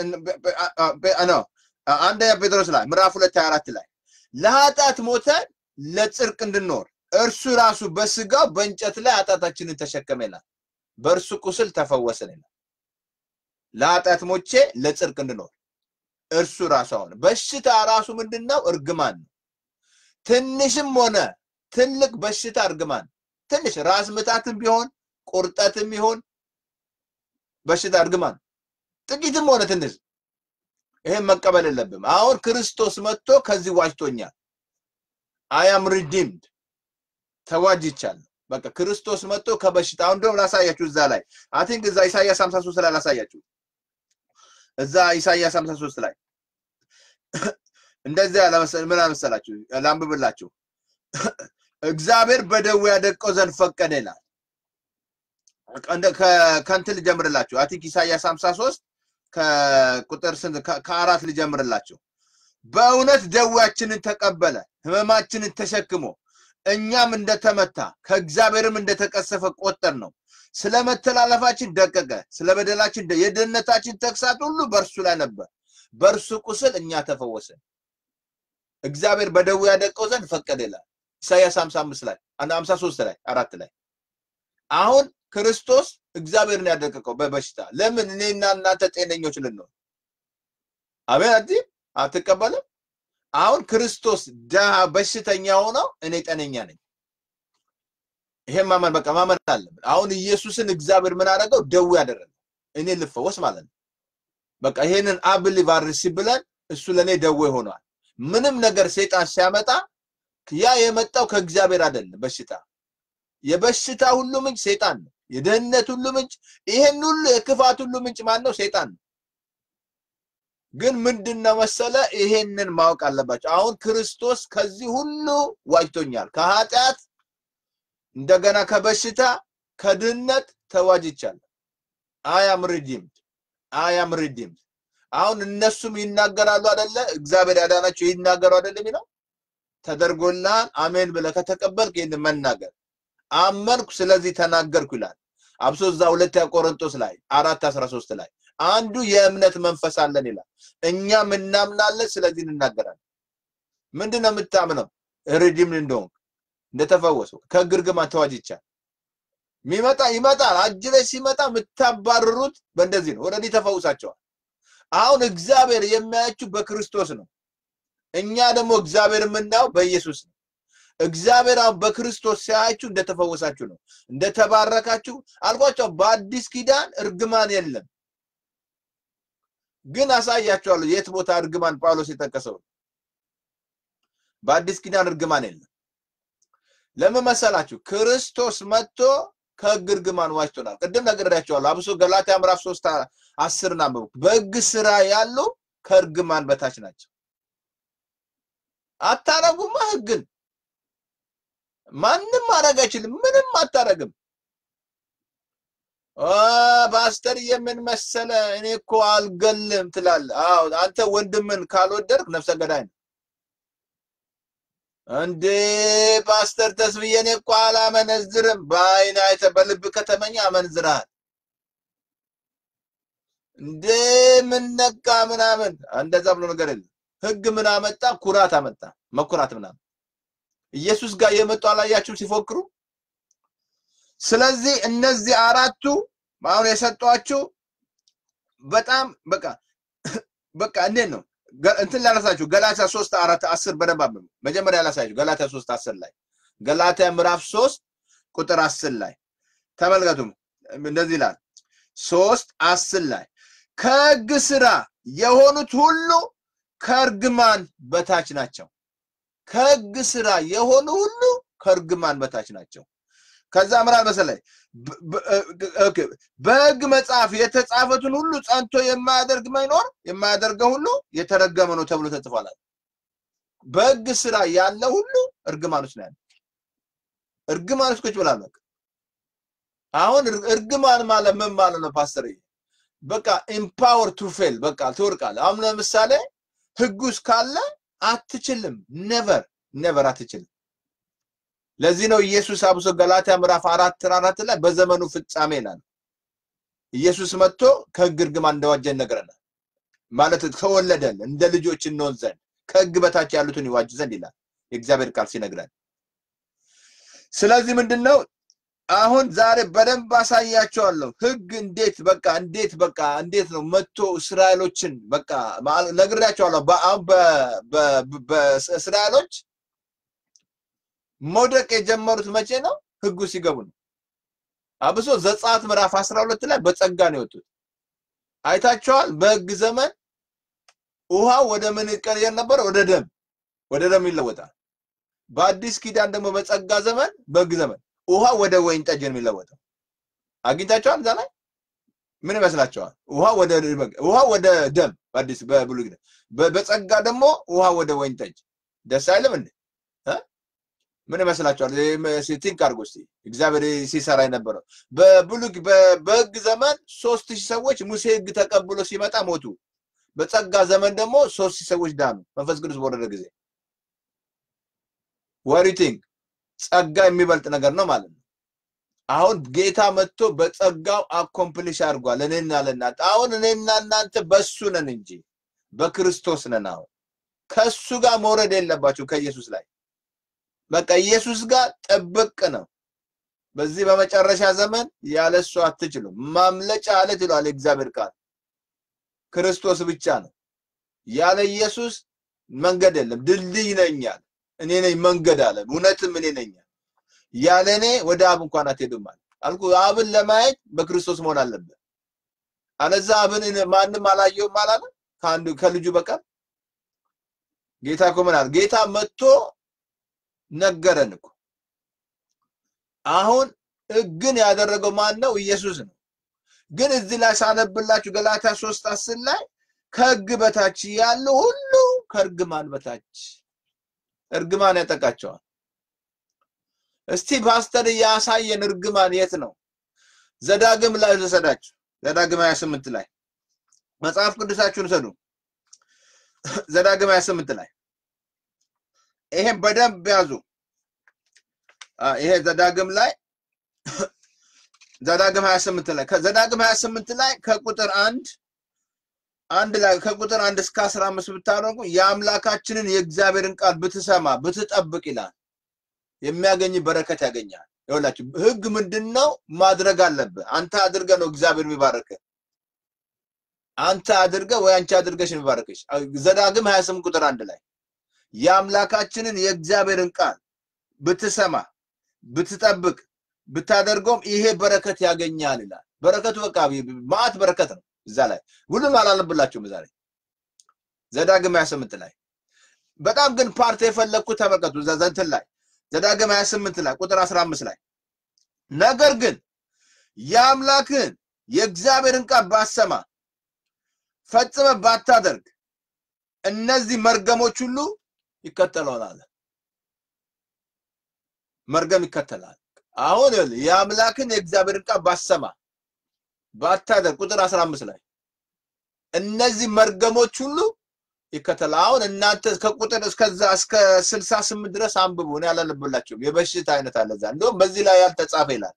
ነው አንደኛ ጴጥሮስ ላይ ምዕራፍ ሁለት ሀያ አራት ላይ ለኃጢአት ሞተን ለጽድቅ እንድንኖር እርሱ ራሱ በስጋው በእንጨት ላይ ኃጢአታችንን ተሸከመ ይላል። በእርሱ ቁስል ተፈወስን ይላል። ለኃጢአት ሞቼ ለጽድቅ እንድኖር እርሱ ራሱ አሁን በሽታ ራሱ ምንድን ነው? እርግማን ነው። ትንሽም ሆነ ትልቅ በሽታ እርግማን ትንሽ ራስ ምታትም ቢሆን ቁርጠትም ቢሆን በሽታ እርግማን ጥቂትም ሆነ ትንሽ ይሄን መቀበል የለብም። አሁን ክርስቶስ መጥቶ ከዚህ ዋጅቶኛል። አያም ሪዲምድ ተዋጅቻለሁ። በቃ ክርስቶስ መጥቶ ከበሽታ አሁን እንደውም ላሳያችሁ እዛ ላይ አይ ቲንክ እዛ ኢሳይያስ 53 ላይ ላሳያችሁ እዛ ኢሳይያስ 53 ላይ እንደዚያ ምን አመሰላችሁ ላንብብላችሁ እግዚአብሔር በደዌ ያደቀው ዘንድ ፈቀደ ይላል። ከእንትን ልጀምርላችሁ አይ ቲንክ ኢሳይያስ 53 ከቁጥር ስንት ከአራት ልጀምርላችሁ። በእውነት ደዌያችንን ተቀበለ ህመማችንን ተሸክሞ እኛም እንደተመታ ከእግዚአብሔርም እንደተቀሰፈ ቆጠር ነው። ስለ መተላለፋችን ደቀቀ፣ ስለ በደላችን የድህነታችን ተግሳት ሁሉ በእርሱ ላይ ነበር፣ በእርሱ ቁስል እኛ ተፈወስን። እግዚአብሔር በደዌ ያደቀው ዘንድ ፈቀደ ይላል ኢሳያስ 55 ላይ 53 ላይ አራት ላይ አሁን ክርስቶስ እግዚአብሔርን ያደቀቀው በበሽታ ለምን እኔና እናንተ ጤነኞች ልንሆን አቤት አዲ አትቀበልም አሁን ክርስቶስ ደሃ በሽተኛ ሆነው እኔ ጤነኛ ነኝ ይሄን ማመን በቃ ማመን አለብን አሁን ኢየሱስን እግዚአብሔር ምን አደረገው ደዌ ያደረገው እኔ ልፈወስ ማለት ነው በቃ ይሄንን አብሊቭ አርሲ ብለን እሱ ለእኔ ደዌ ሆኗል ምንም ነገር ሴጣን ሲያመጣ ያ የመጣው ከእግዚአብሔር አይደለም በሽታ የበሽታ ሁሉ ምንጭ ሴጣን ነው የደህንነት ሁሉ ምንጭ ይሄን ሁሉ የክፋት ሁሉ ምንጭ ማን ነው ሴጣን ነው ግን ምንድነው መሰለ ይሄንን ማወቅ አለባቸው አሁን ክርስቶስ ከዚህ ሁሉ ዋጅቶኛል ከኃጢአት እንደገና ከበሽታ ከድህነት ተዋጅቻለሁ አያም ሪዲምድ አያም ሪዲምድ አሁን እነሱም ይናገራሉ አደለ እግዚአብሔር ያዳናቸው ይናገሩ አደለ የሚለው ተደርጎልሃል አሜን ብለህ ከተቀበልክ ይህን መናገር አመንኩ ስለዚህ ተናገርኩ ይላል አብሶ እዛ ሁለተኛ ቆሮንቶስ ላይ አራት አስራ ሶስት ላይ አንዱ የእምነት መንፈስ አለን ይላል እኛም እናምናለን ስለዚህ እንናገራለን ምንድን ነው የምታምነው ሪዲም እንደሆንክ እንደተፈወሱ ከግርግማን ተዋጅቻል ሚመጣ ይመጣል አጅ ላይ ሲመጣ የምታባርሩት በእንደዚህ ነው ወደዚህ ተፈውሳቸዋል አሁን እግዚአብሔር የሚያያችሁ በክርስቶስ ነው እኛ ደግሞ እግዚአብሔር የምናየው በኢየሱስ ነው እግዚአብሔር አሁን በክርስቶስ ሲያያችሁ እንደተፈወሳችሁ ነው እንደተባረካችሁ አልኳቸው በአዲስ ኪዳን እርግማን የለም ግን አሳያቸዋለሁ የት ቦታ እርግማን ጳውሎስ የጠቀሰው በአዲስ ኪዳን እርግማን የለም ለምን መሰላችሁ ክርስቶስ መጥቶ ከህግ እርግማን ዋጅቶናል ቅድም ነግሬያቸዋለሁ አብሶ ገላትያ ምዕራፍ 3 አስር ናንብቡ በህግ ስራ ያሉ ከእርግማን በታች ናቸው አታረጉማ ህግን ማንም ማድረግ አይችልም ምንም አታረግም ፓስተር የምን መሰለ እኔ እኮ አልገልም ትላለ አዎ አንተ ወንድምን ካልወደድክ ነፍሰ ገዳይ ነው እንዴ ፓስተር ተስብዬ እኔ እኮ አላመነዝርም በአይን አይተ በልብ ከተመኘ አመንዝረሃል እንዴ ምን ነካ ምናምን እንደዛ ብሎ ነገር የለም ህግ ምን አመጣ ኩራት አመጣ መኩራት ምናምን ኢየሱስ ጋር የመጡ አላያችሁም ሲፎክሩ ስለዚህ እነዚህ አራቱ አሁን የሰጧችሁ በጣም በቃ በቃ እንዴት ነው እንትን ላላሳችሁ ገላትያ 3 4 10 በደንብ አንብቡ መጀመሪያ ላሳችሁ ገላትያ 3 10 ላይ ገላትያ ምዕራፍ 3 ቁጥር 10 ላይ ተመልከቱ እንደዚህ ይላል 3 10 ላይ ከህግ ስራ የሆኑት ሁሉ ከእርግማን በታች ናቸው ከህግ ስራ የሆኑ ሁሉ ከእርግማን በታች ናቸው ከዛ ምራል መሰለኝ በህግ መጽሐፍ የተጻፈትን ሁሉ ጸንቶ የማያደርግ መኖር የማያደርገው ሁሉ የተረገመ ነው ተብሎ ተጽፏል በህግ ስራ ያለ ሁሉ እርግማኖች ነው ያለ እርግማኖች ቁጭ ብላል በቃ አሁን እርግማን ማለት ምን ማለት ነው ፓስተር በቃ ኢምፓወር ቱ ፌል በቃ ትወርቃለ አሁን ለምሳሌ ህጉ ካለ አትችልም ነቨር ነቨር አትችልም ለዚህ ነው ኢየሱስ አብሶ ገላትያ ምዕራፍ አራት አራት ላይ በዘመኑ ፍጻሜ ይላል ኢየሱስ መጥቶ ከህግ እርግማን እንደዋጀን ነገረናል ማለት ከወለደን እንደ ልጆች እንሆን ዘንድ ከህግ በታች ያሉትን ይዋጅ ዘንድ ይላል የእግዚአብሔር ቃል ሲነግረን። ስለዚህ ምንድን ነው አሁን ዛሬ በደንብ አሳያቸዋለሁ። ህግ እንዴት በቃ እንዴት በቃ እንዴት ነው መጥቶ እስራኤሎችን በቃ ነግሬያቸዋለሁ። አሁን በእስራኤሎች መውደቅ የጀመሩት መቼ ነው? ህጉ ሲገቡ ነው። አብሶ ዘጸአት ምዕራፍ 12 ላይ በጸጋ ነው የወጡት። አይታቸዋል። በህግ ዘመን ውሃ ወደ ምን ይቀየር ነበር? ወደ ደም ወደ ደም ይለወጣል። በአዲስ ኪዳን ደግሞ በጸጋ ዘመን በህግ ዘመን ውሃ ወደ ወይን ጠጅ ነው የሚለወጠው። አግኝታቸዋል። እዛ ላይ ምን ይመስላቸዋል? ውሃ ወደ ውሃ ወደ ደም በአዲስ በብሉይ ኪዳን፣ በጸጋ ደግሞ ውሃ ወደ ወይን ጠጅ። ደስ አይልም እንዴ? ምን ይመስላችኋል? ቲንክ አድርጎ እስቲ እግዚአብሔር ሲሰራ የነበረው በብሉይ በህግ ዘመን ሶስት ሺህ ሰዎች ሙሴ ህግ ተቀብሎ ሲመጣ ሞቱ። በጸጋ ዘመን ደግሞ ሶስት ሺህ ሰዎች ዳኑ መንፈስ ቅዱስ በወረደ ጊዜ። ወሪቲንግ ጸጋ የሚበልጥ ነገር ነው ማለት ነው። አሁን ጌታ መጥቶ በጸጋው አኮምፕሊሽ አድርጓል። እኔና ለእናንተ አሁን እኔና እናንተ በሱ ነን እንጂ በክርስቶስ ነን። አሁን ከሱ ጋር መውረድ የለባችሁ ከኢየሱስ ላይ በቃ ኢየሱስ ጋር ጥብቅ ነው። በዚህ በመጨረሻ ዘመን ያለሱ አትችሉም። ማምለጫ አለት ይለዋል የእግዚአብሔር ቃል ክርስቶስ ብቻ ነው። ያለ ኢየሱስ መንገድ የለም። ድልድይ ነኝ አለ። እኔ ነኝ መንገድ አለ። እውነትም እኔ ነኝ። ያለ እኔ ወደ አብ እንኳን አትሄዱም አለ። አልኩ አብን ለማየት በክርስቶስ መሆን አለበት። አለዛ አብን ማንም አላየውም አላለ ከአንዱ ከልጁ በቀር ጌታ እኮ ምን አለ? ጌታ መጥቶ ነገረን እኮ። አሁን ህግን ያደረገው ማን ነው? ኢየሱስ ነው። ግን እዚህ ላይ ሳነብላችሁ ገላትያ ሶስት አስር ላይ ከህግ በታች ያሉ ሁሉ ከእርግማን በታች እርግማን ያጠቃቸዋል። እስቲ ፓስተር ያሳየን እርግማን የት ነው? ዘዳግም ላይ ልሰዳችሁ። ዘዳግም 28 ላይ መጽሐፍ ቅዱሳችሁን ሰዱ። ዘዳግም 28 ላይ ይሄን በደንብ ያዙ። ይሄ ዘዳግም ላይ ዘዳግም 28 ላይ ከዘዳግም 28 ላይ ከቁጥር አንድ አንድ ላይ ከቁጥር አንድ እስከ 15 ብታደርጉ የአምላካችንን የእግዚአብሔርን ቃል ብትሰማ ብትጠብቅ ይላል የሚያገኝ በረከት ያገኛል። ይኸውላችሁ ህግ ምንድን ነው? ማድረግ አለብህ። አንተ አድርገህ ነው እግዚአብሔር የሚባርክህ። አንተ አድርገህ ወይ አንቺ አድርገሽ የሚባርክሽ። ዘዳግም 28 ቁጥር አንድ ላይ የአምላካችንን የእግዚአብሔርን ቃል ብትሰማ ብትጠብቅ ብታደርገውም ይሄ በረከት ያገኛል ይላል። በረከቱ በቃ ማአት በረከት ነው። እዛ ላይ ሁሉም አላነብላችሁም። እዛ ላይ ዘዳግም 28 ላይ በጣም ግን ፓርት የፈለግኩት ተመልከቱ። እዛ እንትን ላይ ዘዳግም 28 ላይ ቁጥር 15 ላይ ነገር ግን የአምላክን የእግዚአብሔርን ቃል ባሰማ ፈጽመ ባታደርግ እነዚህ መርገሞች ሁሉ ይከተለዋል። መርገም ይከተላል። አሁን የአምላክን የእግዚአብሔርን ቃል ባሰማ ባታደርግ ቁጥር 15 ላይ እነዚህ መርገሞች ሁሉ ይከተላል። አሁን እናንተ ከቁጥር እስከዛ እስከ 68 ድረስ አንብቡ። እኔ አላነብላችሁም። የበሽታ አይነት አለ እዛ። እንደውም በዚህ ላይ ያልተጻፈ ይላል።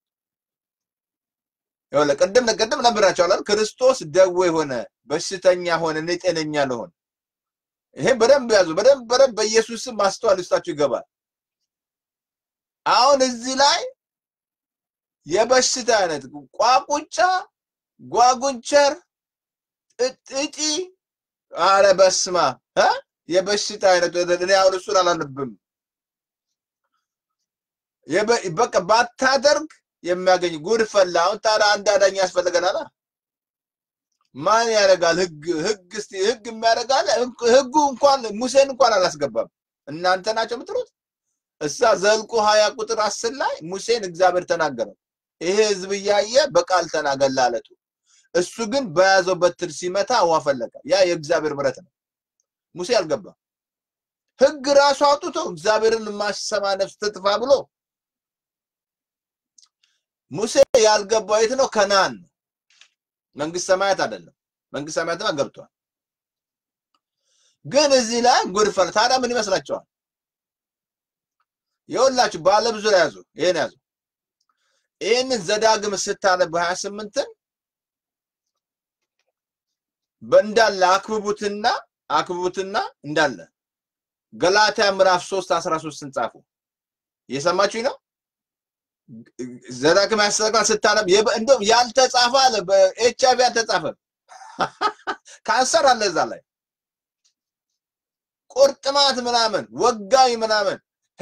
ይኸውልህ ቅድም ቅድም ነግራቸዋለሁ። ክርስቶስ ደዌ ሆነ፣ በሽተኛ ሆነ፣ እኔ ጤነኛ ልሆን። ይሄን በደንብ ያዙ። በደንብ በደንብ በኢየሱስ ስም ማስተዋል ውስጣችሁ ይገባል። አሁን እዚህ ላይ የበሽታ አይነት ቋቁቻ፣ ጓጉንቸር፣ እጢ አረ በስማ እ የበሽታ አይነት እኔ አሁን እሱን አላነብም። በቃ ባታደርግ የሚያገኝ ጉድ ፈላ። አሁን ታዲያ አንድ አዳኝ ያስፈልገናል። ማን ያደርጋል? ህግ ህግ እስቲ ህግ የሚያደርጋል። ህጉ እንኳን ሙሴን እንኳን አላስገባም። እናንተ ናቸው የምትሉት። እሳ ዘልቁ ሀያ ቁጥር አስር ላይ ሙሴን እግዚአብሔር ተናገረው። ይሄ ህዝብ እያየ በቃል ተናገር ላለቱ እሱ ግን በያዘው በትር ሲመታ ውሃ ፈለቀ። ያ የእግዚአብሔር ምሕረት ነው። ሙሴ አልገባም። ህግ ራሱ አውጥቶ እግዚአብሔርን ማሰማ ነፍስ ትጥፋ ብሎ ሙሴ ያልገባው የት ነው? ከነአን ነው። መንግስት ሰማያት አይደለም። መንግስት ሰማያትማ ገብቷል። ግን እዚህ ላይ ጉድ ፈላ። ታዲያ ምን ይመስላችኋል? የሁላችሁ ባለ ብዙ ላይ ያዙ። ይሄን ያዙ። ይህንን ዘዳግም ስታነብ 28ን በእንዳለ አክብቡትና አክብቡትና እንዳለ ገላትያ ምዕራፍ 3 13 ጻፉ። እየሰማችሁኝ ነው? ዘዳግም ያስተካክላል ስታነብ እንደውም ያልተጻፈ አለ በኤች አይቪ ያልተጻፈ ካንሰር አለ እዛ ላይ ቁርጥማት ምናምን ወጋኝ ምናምን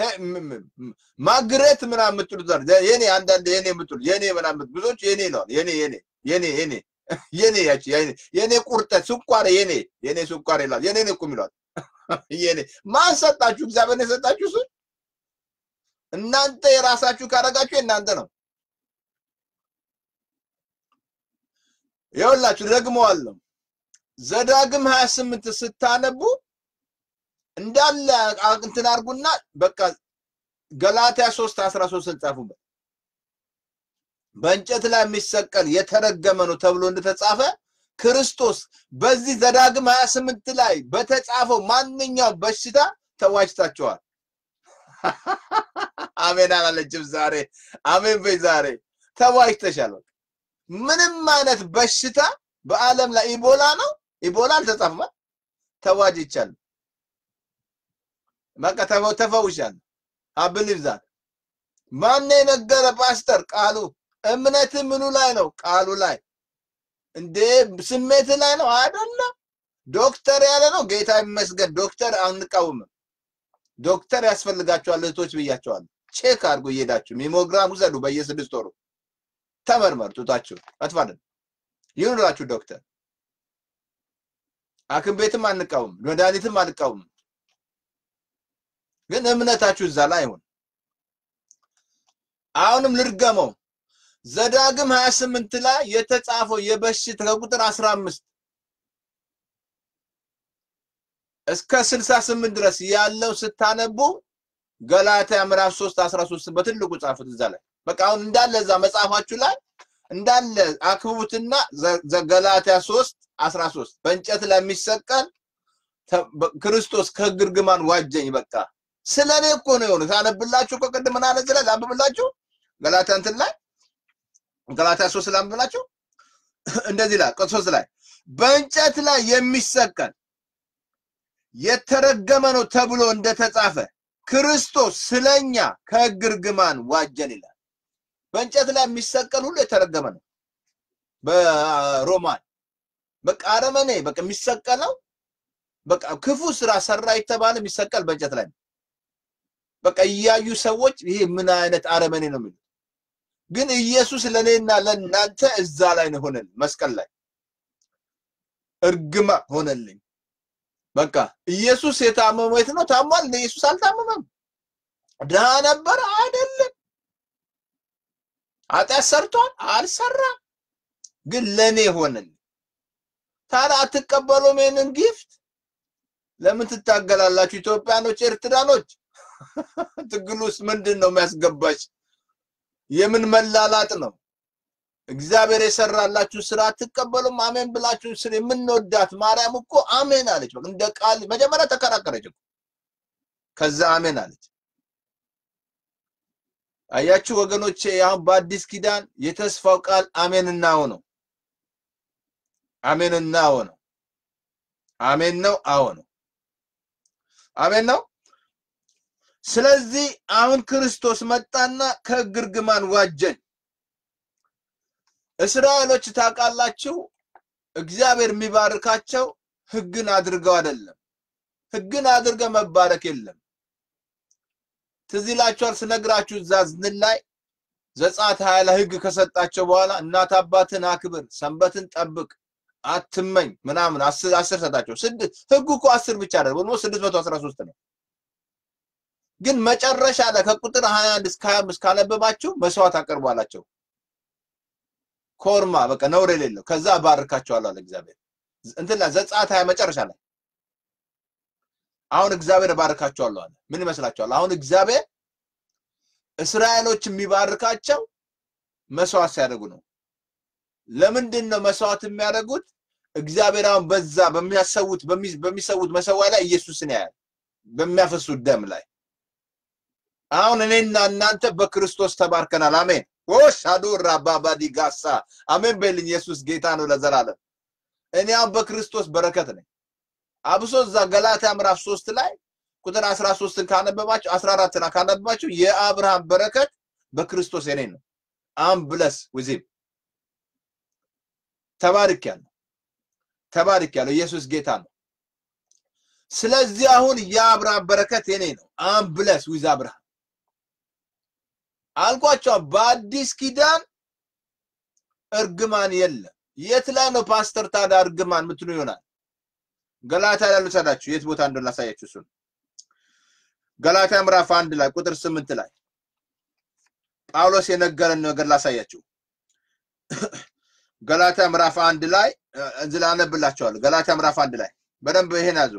ማግረት ምናምን የምትሉት የኔ አንዳንድ የኔ የምትሉት የኔ ምናምን ብዙዎች የኔ ነው የኔ የኔ የኔ የኔ የኔ ያቺ የኔ ቁርጠት ስኳር የኔ የኔ ስኳር ይላል የኔ ነው እኮ የሚሏት የኔ ማን ሰጣችሁ? እግዚአብሔር ነው የሰጣችሁ እሱን እናንተ የራሳችሁ ካረጋችሁ የእናንተ ነው። ይኸውላችሁ ደግመዋለሁ። ዘዳግም 28 ስታነቡ እንዳለ እንትን አድርጉና በቃ ገላትያ 3 13 ጻፉበት። በእንጨት ላይ የሚሰቀል የተረገመ ነው ተብሎ እንደተጻፈ ክርስቶስ በዚህ ዘዳግም 28 ላይ በተጻፈው ማንኛውም በሽታ ተዋጅታችኋል። አሜን አላለችም ዛሬ። አሜን በይ ዛሬ ተዋጅተሻል። ምንም አይነት በሽታ በዓለም ላይ ኢቦላ ነው ኢቦላ አልተጻፈም። ተዋጅቻለሁ። በቃ ተፈውሻለሁ። አብሊቭ ዛት ማን የነገረ ፓስተር? ቃሉ። እምነት ምኑ ላይ ነው? ቃሉ ላይ። እንዴ ስሜት ላይ ነው አይደለም። ዶክተር ያለ ነው። ጌታ ይመስገን። ዶክተር አንቃወምም። ዶክተር ያስፈልጋቸዋል እህቶች ብያቸዋለሁ። ቼክ አድርጉ እየሄዳችሁ ሜሞግራም ውሰዱ። በየስድስት ወሩ ተመርመር። ጡታችሁ አትፋለን ይኑራችሁ ዶክተር። ሐኪም ቤትም አንቃወም፣ መድኃኒትም አንቃወም። ግን እምነታችሁ እዛ ላይ አይሆን። አሁንም ልድገመው። ዘዳግም 28 ላይ የተጻፈው የበሽታ ከቁጥር 15 እስከ 68 ድረስ ያለው ስታነቡ ገላትያ ምዕራፍ 3 13 በትልቁ ጻፉት እዛ ላይ በቃ አሁን እንዳለ እዛ መጽሐፋችሁ ላይ እንዳለ አክብቡትና ገላትያ 3 13 በእንጨት ላይ የሚሰቀል ክርስቶስ ከግርግማን ዋጀኝ። በቃ ስለ እኔ እኮ ነው የሆነ ታነብላችሁ እኮ ቅድም ምን አለ እዚህ ላይ ላንብብላችሁ ገላትያ እንትን ላይ ገላትያ 3 ላንብብላችሁ እንደዚህ ላይ ቁጥር 3 ላይ በእንጨት ላይ የሚሰቀል የተረገመ ነው ተብሎ እንደተጻፈ ክርስቶስ ስለኛ ከሕግ እርግማን ዋጀን ይላል። በእንጨት ላይ የሚሰቀል ሁሉ የተረገመ ነው። በሮማን በቃ አረመኔ በቃ የሚሰቀለው በቃ ክፉ ስራ ሰራ የተባለ የሚሰቀል በእንጨት ላይ ነው። በቃ እያዩ ሰዎች ይሄ ምን አይነት አረመኔ ነው የሚሉት። ግን ኢየሱስ ለእኔና ለእናንተ እዛ ላይ ነው ሆነልን፣ መስቀል ላይ እርግማ ሆነልኝ። በቃ ኢየሱስ የታመመው የት ነው? ታሟል። ኢየሱስ አልታመመም። ድሃ ነበረ አይደለም። ኃጢአት ሰርቷል አልሰራም። ግን ለኔ ሆነልኝ። ታዲያ አትቀበሉም ይሄንን ጊፍት? ለምን ትታገላላችሁ? ኢትዮጵያኖች፣ ኤርትራኖች ትግል ውስጥ ምንድን ነው የሚያስገባች? የምን መላላጥ ነው? እግዚአብሔር የሰራላችሁ ስራ አትቀበሉም? አሜን ብላችሁ ስለ የምንወዳት ማርያም እኮ አሜን አለች። በቃ እንደ ቃል መጀመሪያ ተከራከረች እኮ ከዛ አሜን አለች። አያችሁ ወገኖቼ፣ አሁን በአዲስ ኪዳን የተስፋው ቃል አሜንና አዎ ነው። አሜንና አዎ ነው። አሜን ነው፣ አዎ ነው። አሜን ነው። ስለዚህ አሁን ክርስቶስ መጣና ከሕግ እርግማን ዋጀን። እስራኤሎች ታውቃላችሁ፣ እግዚአብሔር የሚባርካቸው ሕግን አድርገው አይደለም። ሕግን አድርገ መባረክ የለም። ትዝ ይላችኋል ስነግራችሁ እዛ ዝን ላይ ዘጸአት ሀያ ላይ ሕግ ከሰጣቸው በኋላ እናት አባትን አክብር፣ ሰንበትን ጠብቅ፣ አትመኝ ምናምን አስር አስር ሰጣቸው። ስድስት ሕጉ እኮ አስር ብቻ አይደለም፣ ኦልሞስት ስድስት መቶ አስራ ሶስት ነው። ግን መጨረሻ ላይ ከቁጥር 21 እስከ 25 ካነበባችሁ መስዋዕት አቅርቡ አላቸው። ኮርማ በቃ ነውር የሌለው ከዛ እባርካቸዋለሁ አለ እግዚአብሔር። እንትን ላይ ዘጸአት ሀያ መጨረሻ ላይ አሁን እግዚአብሔር እባርካቸዋለሁ አለ። ምን ይመስላችኋል? አሁን እግዚአብሔር እስራኤሎች የሚባርካቸው መስዋዕት ሲያደርጉ ነው። ለምንድን ነው መስዋዕት የሚያደርጉት? እግዚአብሔር አሁን በዛ በሚያሰውት በሚሰውት መሰዋ ላይ ኢየሱስን ያያል፣ በሚያፈሱት ደም ላይ አሁን እኔና እናንተ በክርስቶስ ተባርከናል። አሜን ወሻዱ ራባባዲ ጋሳ አሜን በልኝ። ኢየሱስ ጌታ ነው ለዘላለም። እኔ አሁን በክርስቶስ በረከት ነኝ። አብሶ እዛ ገላትያ ምዕራፍ ሶስት ላይ ቁጥር 13ን ካነበባችሁ 14ን ካነበባችሁ የአብርሃም በረከት በክርስቶስ የኔ ነው። አም ብለስ ዊዚም ተባርክ ያለው ተባርክ ያለው ኢየሱስ ጌታ ነው። ስለዚህ አሁን የአብርሃም በረከት የኔ ነው። አም ብለስ ዊዝ አብርሃም አልኳቸው። በአዲስ ኪዳን እርግማን የለም። የት ላይ ነው ፓስተር ታዲያ እርግማን ምትሉ ይሆናል? ገላትያ ላይ ልውሰዳችሁ። የት ቦታ እንደሆነ ላሳያችሁ። እሱን ገላትያ ምዕራፍ አንድ ላይ ቁጥር ስምንት ላይ ጳውሎስ የነገረን ነገር ላሳያችሁ። ገላትያ ምዕራፍ አንድ ላይ እዚህ ላይ አነብላችኋለሁ። ገላትያ ምዕራፍ አንድ ላይ በደንብ ይሄን ያዙ።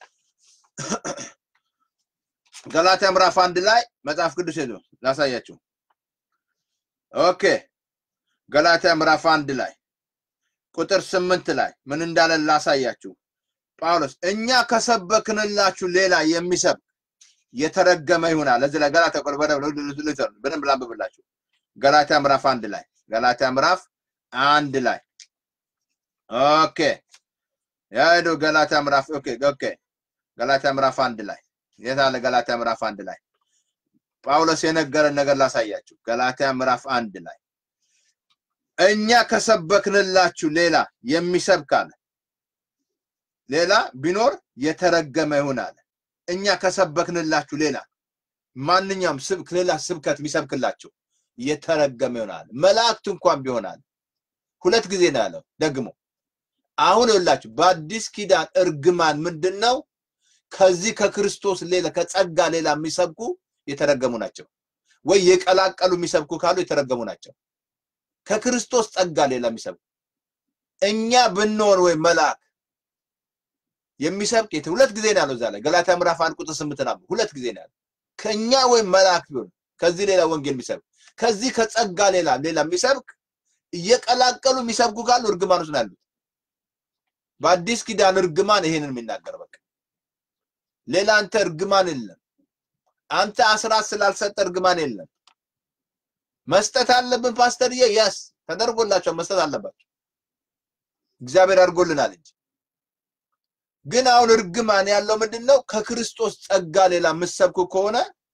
ገላትያ ምዕራፍ አንድ ላይ መጽሐፍ ቅዱስ ሄዱ ላሳያችሁ። ኦኬ ገላትያ ምዕራፍ አንድ ላይ ቁጥር ስምንት ላይ ምን እንዳለ ላሳያችሁ። ጳውሎስ እኛ ከሰበክንላችሁ ሌላ የሚሰብክ የተረገመ ይሆናል። እዚህ ላይ ገላትያ በደንብ ላንብብላችሁ። ገላትያ ምዕራፍ አንድ ላይ ገላትያ ምዕራፍ አንድ ላይ ኦኬ ያሄዱ ገላትያ ምዕራፍ ኦኬ ኦኬ ገላትያ ምዕራፍ አንድ ላይ የት አለ? ገላትያ ምዕራፍ አንድ ላይ ጳውሎስ የነገረን ነገር ላሳያችሁ። ገላትያ ምዕራፍ አንድ ላይ እኛ ከሰበክንላችሁ ሌላ የሚሰብክ አለ ሌላ ቢኖር የተረገመ ይሁን አለ። እኛ ከሰበክንላችሁ ሌላ ማንኛውም ስብክ ሌላ ስብከት ቢሰብክላችሁ የተረገመ ይሆናል። መላእክት እንኳን ቢሆናል። ሁለት ጊዜ ነው ያለው ደግሞ አሁን ይኸውላችሁ በአዲስ ኪዳን እርግማን ምንድን ነው? ከዚህ ከክርስቶስ ሌላ ከጸጋ ሌላ የሚሰብኩ የተረገሙ ናቸው። ወይ የቀላቀሉ የሚሰብኩ ካሉ የተረገሙ ናቸው። ከክርስቶስ ጸጋ ሌላ የሚሰብኩ እኛ ብንሆን ወይ መልአክ የሚሰብክ ሁለት ጊዜ ነው ያለው እዛ ላይ ገላትያ ምዕራፍ አንድ ቁጥር ስምንት ነው ሁለት ጊዜ ነው ያለው። ከእኛ ወይም መልአክ ቢሆን ከዚህ ሌላ ወንጌል የሚሰብክ ከዚህ ከጸጋ ሌላ ሌላ የሚሰብክ እየቀላቀሉ የሚሰብኩ ካሉ እርግማን ውስጥ ነው ያሉት። በአዲስ ኪዳን እርግማን ይሄንን የሚናገር በቃ ሌላ አንተ እርግማን የለም። አንተ አስራት ስላልሰጠ እርግማን የለም። መስጠት አለብን ፓስተርዬ፣ ያስ ተደርጎላቸው መስጠት አለባቸው። እግዚአብሔር አድርጎልናል እንጂ ግን አሁን እርግማን ያለው ምንድን ነው? ከክርስቶስ ጸጋ ሌላ የምትሰብኩ ከሆነ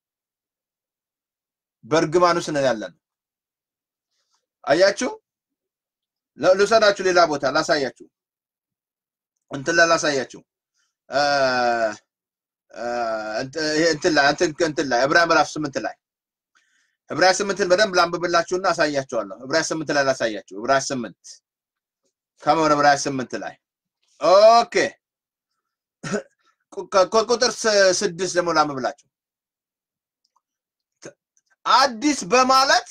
በእርግማን ውስጥ ነን ያለን። አያችሁ፣ ልውሰዳችሁ ሌላ ቦታ ላሳያችሁ፣ እንትን ላይ ላሳያችሁ እንትን ላይ እንትን ላይ ዕብራውያን ምዕራፍ ስምንት ላይ ዕብራውያን ስምንትን በደንብ ላንብብላችሁና አሳያችኋለሁ። ዕብራውያን ስምንት ላይ ላሳያችሁ። ዕብራውያን ስምንት ከመሆነ ዕብራውያን ስምንት ላይ ኦኬ ከቁጥር ስድስት ደግሞ ላንብብላችሁ። አዲስ በማለት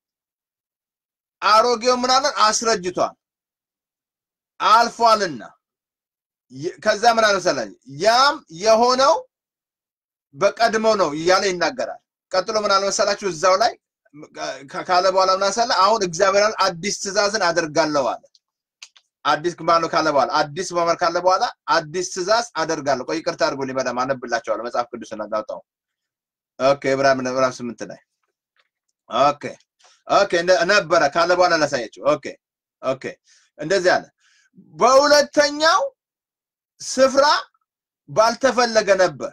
አሮጌው ምናለን አስረጅቷል አልፏልና ከዛ ምን አለ መሰለህ ያም የሆነው በቀድሞ ነው እያለ ይናገራል። ቀጥሎ ምን አለ መሰላችሁ እዛው ላይ ካለ በኋላ ምን አለ አሁን እግዚአብሔር አዲስ ትእዛዝን አደርጋለሁ አለ። አዲስ ባለው ካለ በኋላ አዲስ በመር ካለ በኋላ አዲስ ትእዛዝ አደርጋለሁ። ቆይ ይቅርታ አድርጉልኝ፣ በደምብ አነብላችኋለሁ መጽሐፍ ቅዱስ እናጋውጣው። ኦኬ ዕብራውያን ምዕራፍ ስምንት ላይ ኦኬ ኦኬ ነበረ ካለ በኋላ ላሳያችሁ። ኦኬ ኦኬ እንደዚህ አለ በሁለተኛው ስፍራ ባልተፈለገ ነበር።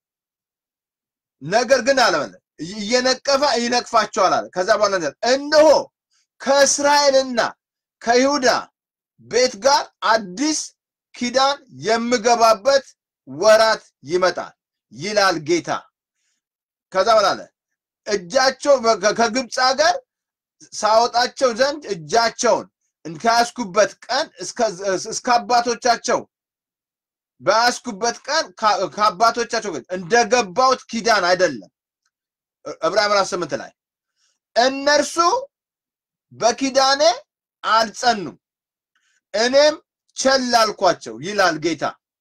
ነገር ግን አለ እየነቀፈ ይነቅፋቸዋል አለ። ከዛ በኋላ እነሆ ከእስራኤልና ከይሁዳ ቤት ጋር አዲስ ኪዳን የምገባበት ወራት ይመጣል ይላል ጌታ። ከዛ በኋላ አለ እጃቸው ከግብፅ ሀገር ሳወጣቸው ዘንድ እጃቸውን ከያዝኩበት ቀን እስከ አባቶቻቸው በያዝኩበት ቀን ከአባቶቻቸው እንደገባሁት ኪዳን አይደለም። ዕብራውያን ምዕራፍ ስምንት ላይ እነርሱ በኪዳኔ አልጸኑም፣ እኔም ቸል አልኳቸው ይላል ጌታ።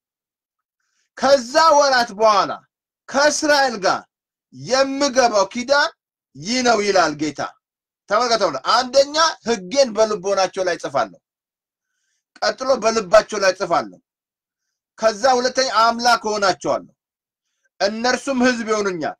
ከዛ ወራት በኋላ ከእስራኤል ጋር የምገባው ኪዳን ይህ ነው ይላል ጌታ። ተመልከተው፣ አንደኛ ሕጌን በልቦናቸው ላይ ጽፋለሁ፣ ቀጥሎ በልባቸው ላይ ጽፋለሁ። ከዛ ሁለተኛ አምላክ እሆናቸዋለሁ፣ እነርሱም ሕዝብ ይሆኑኛል።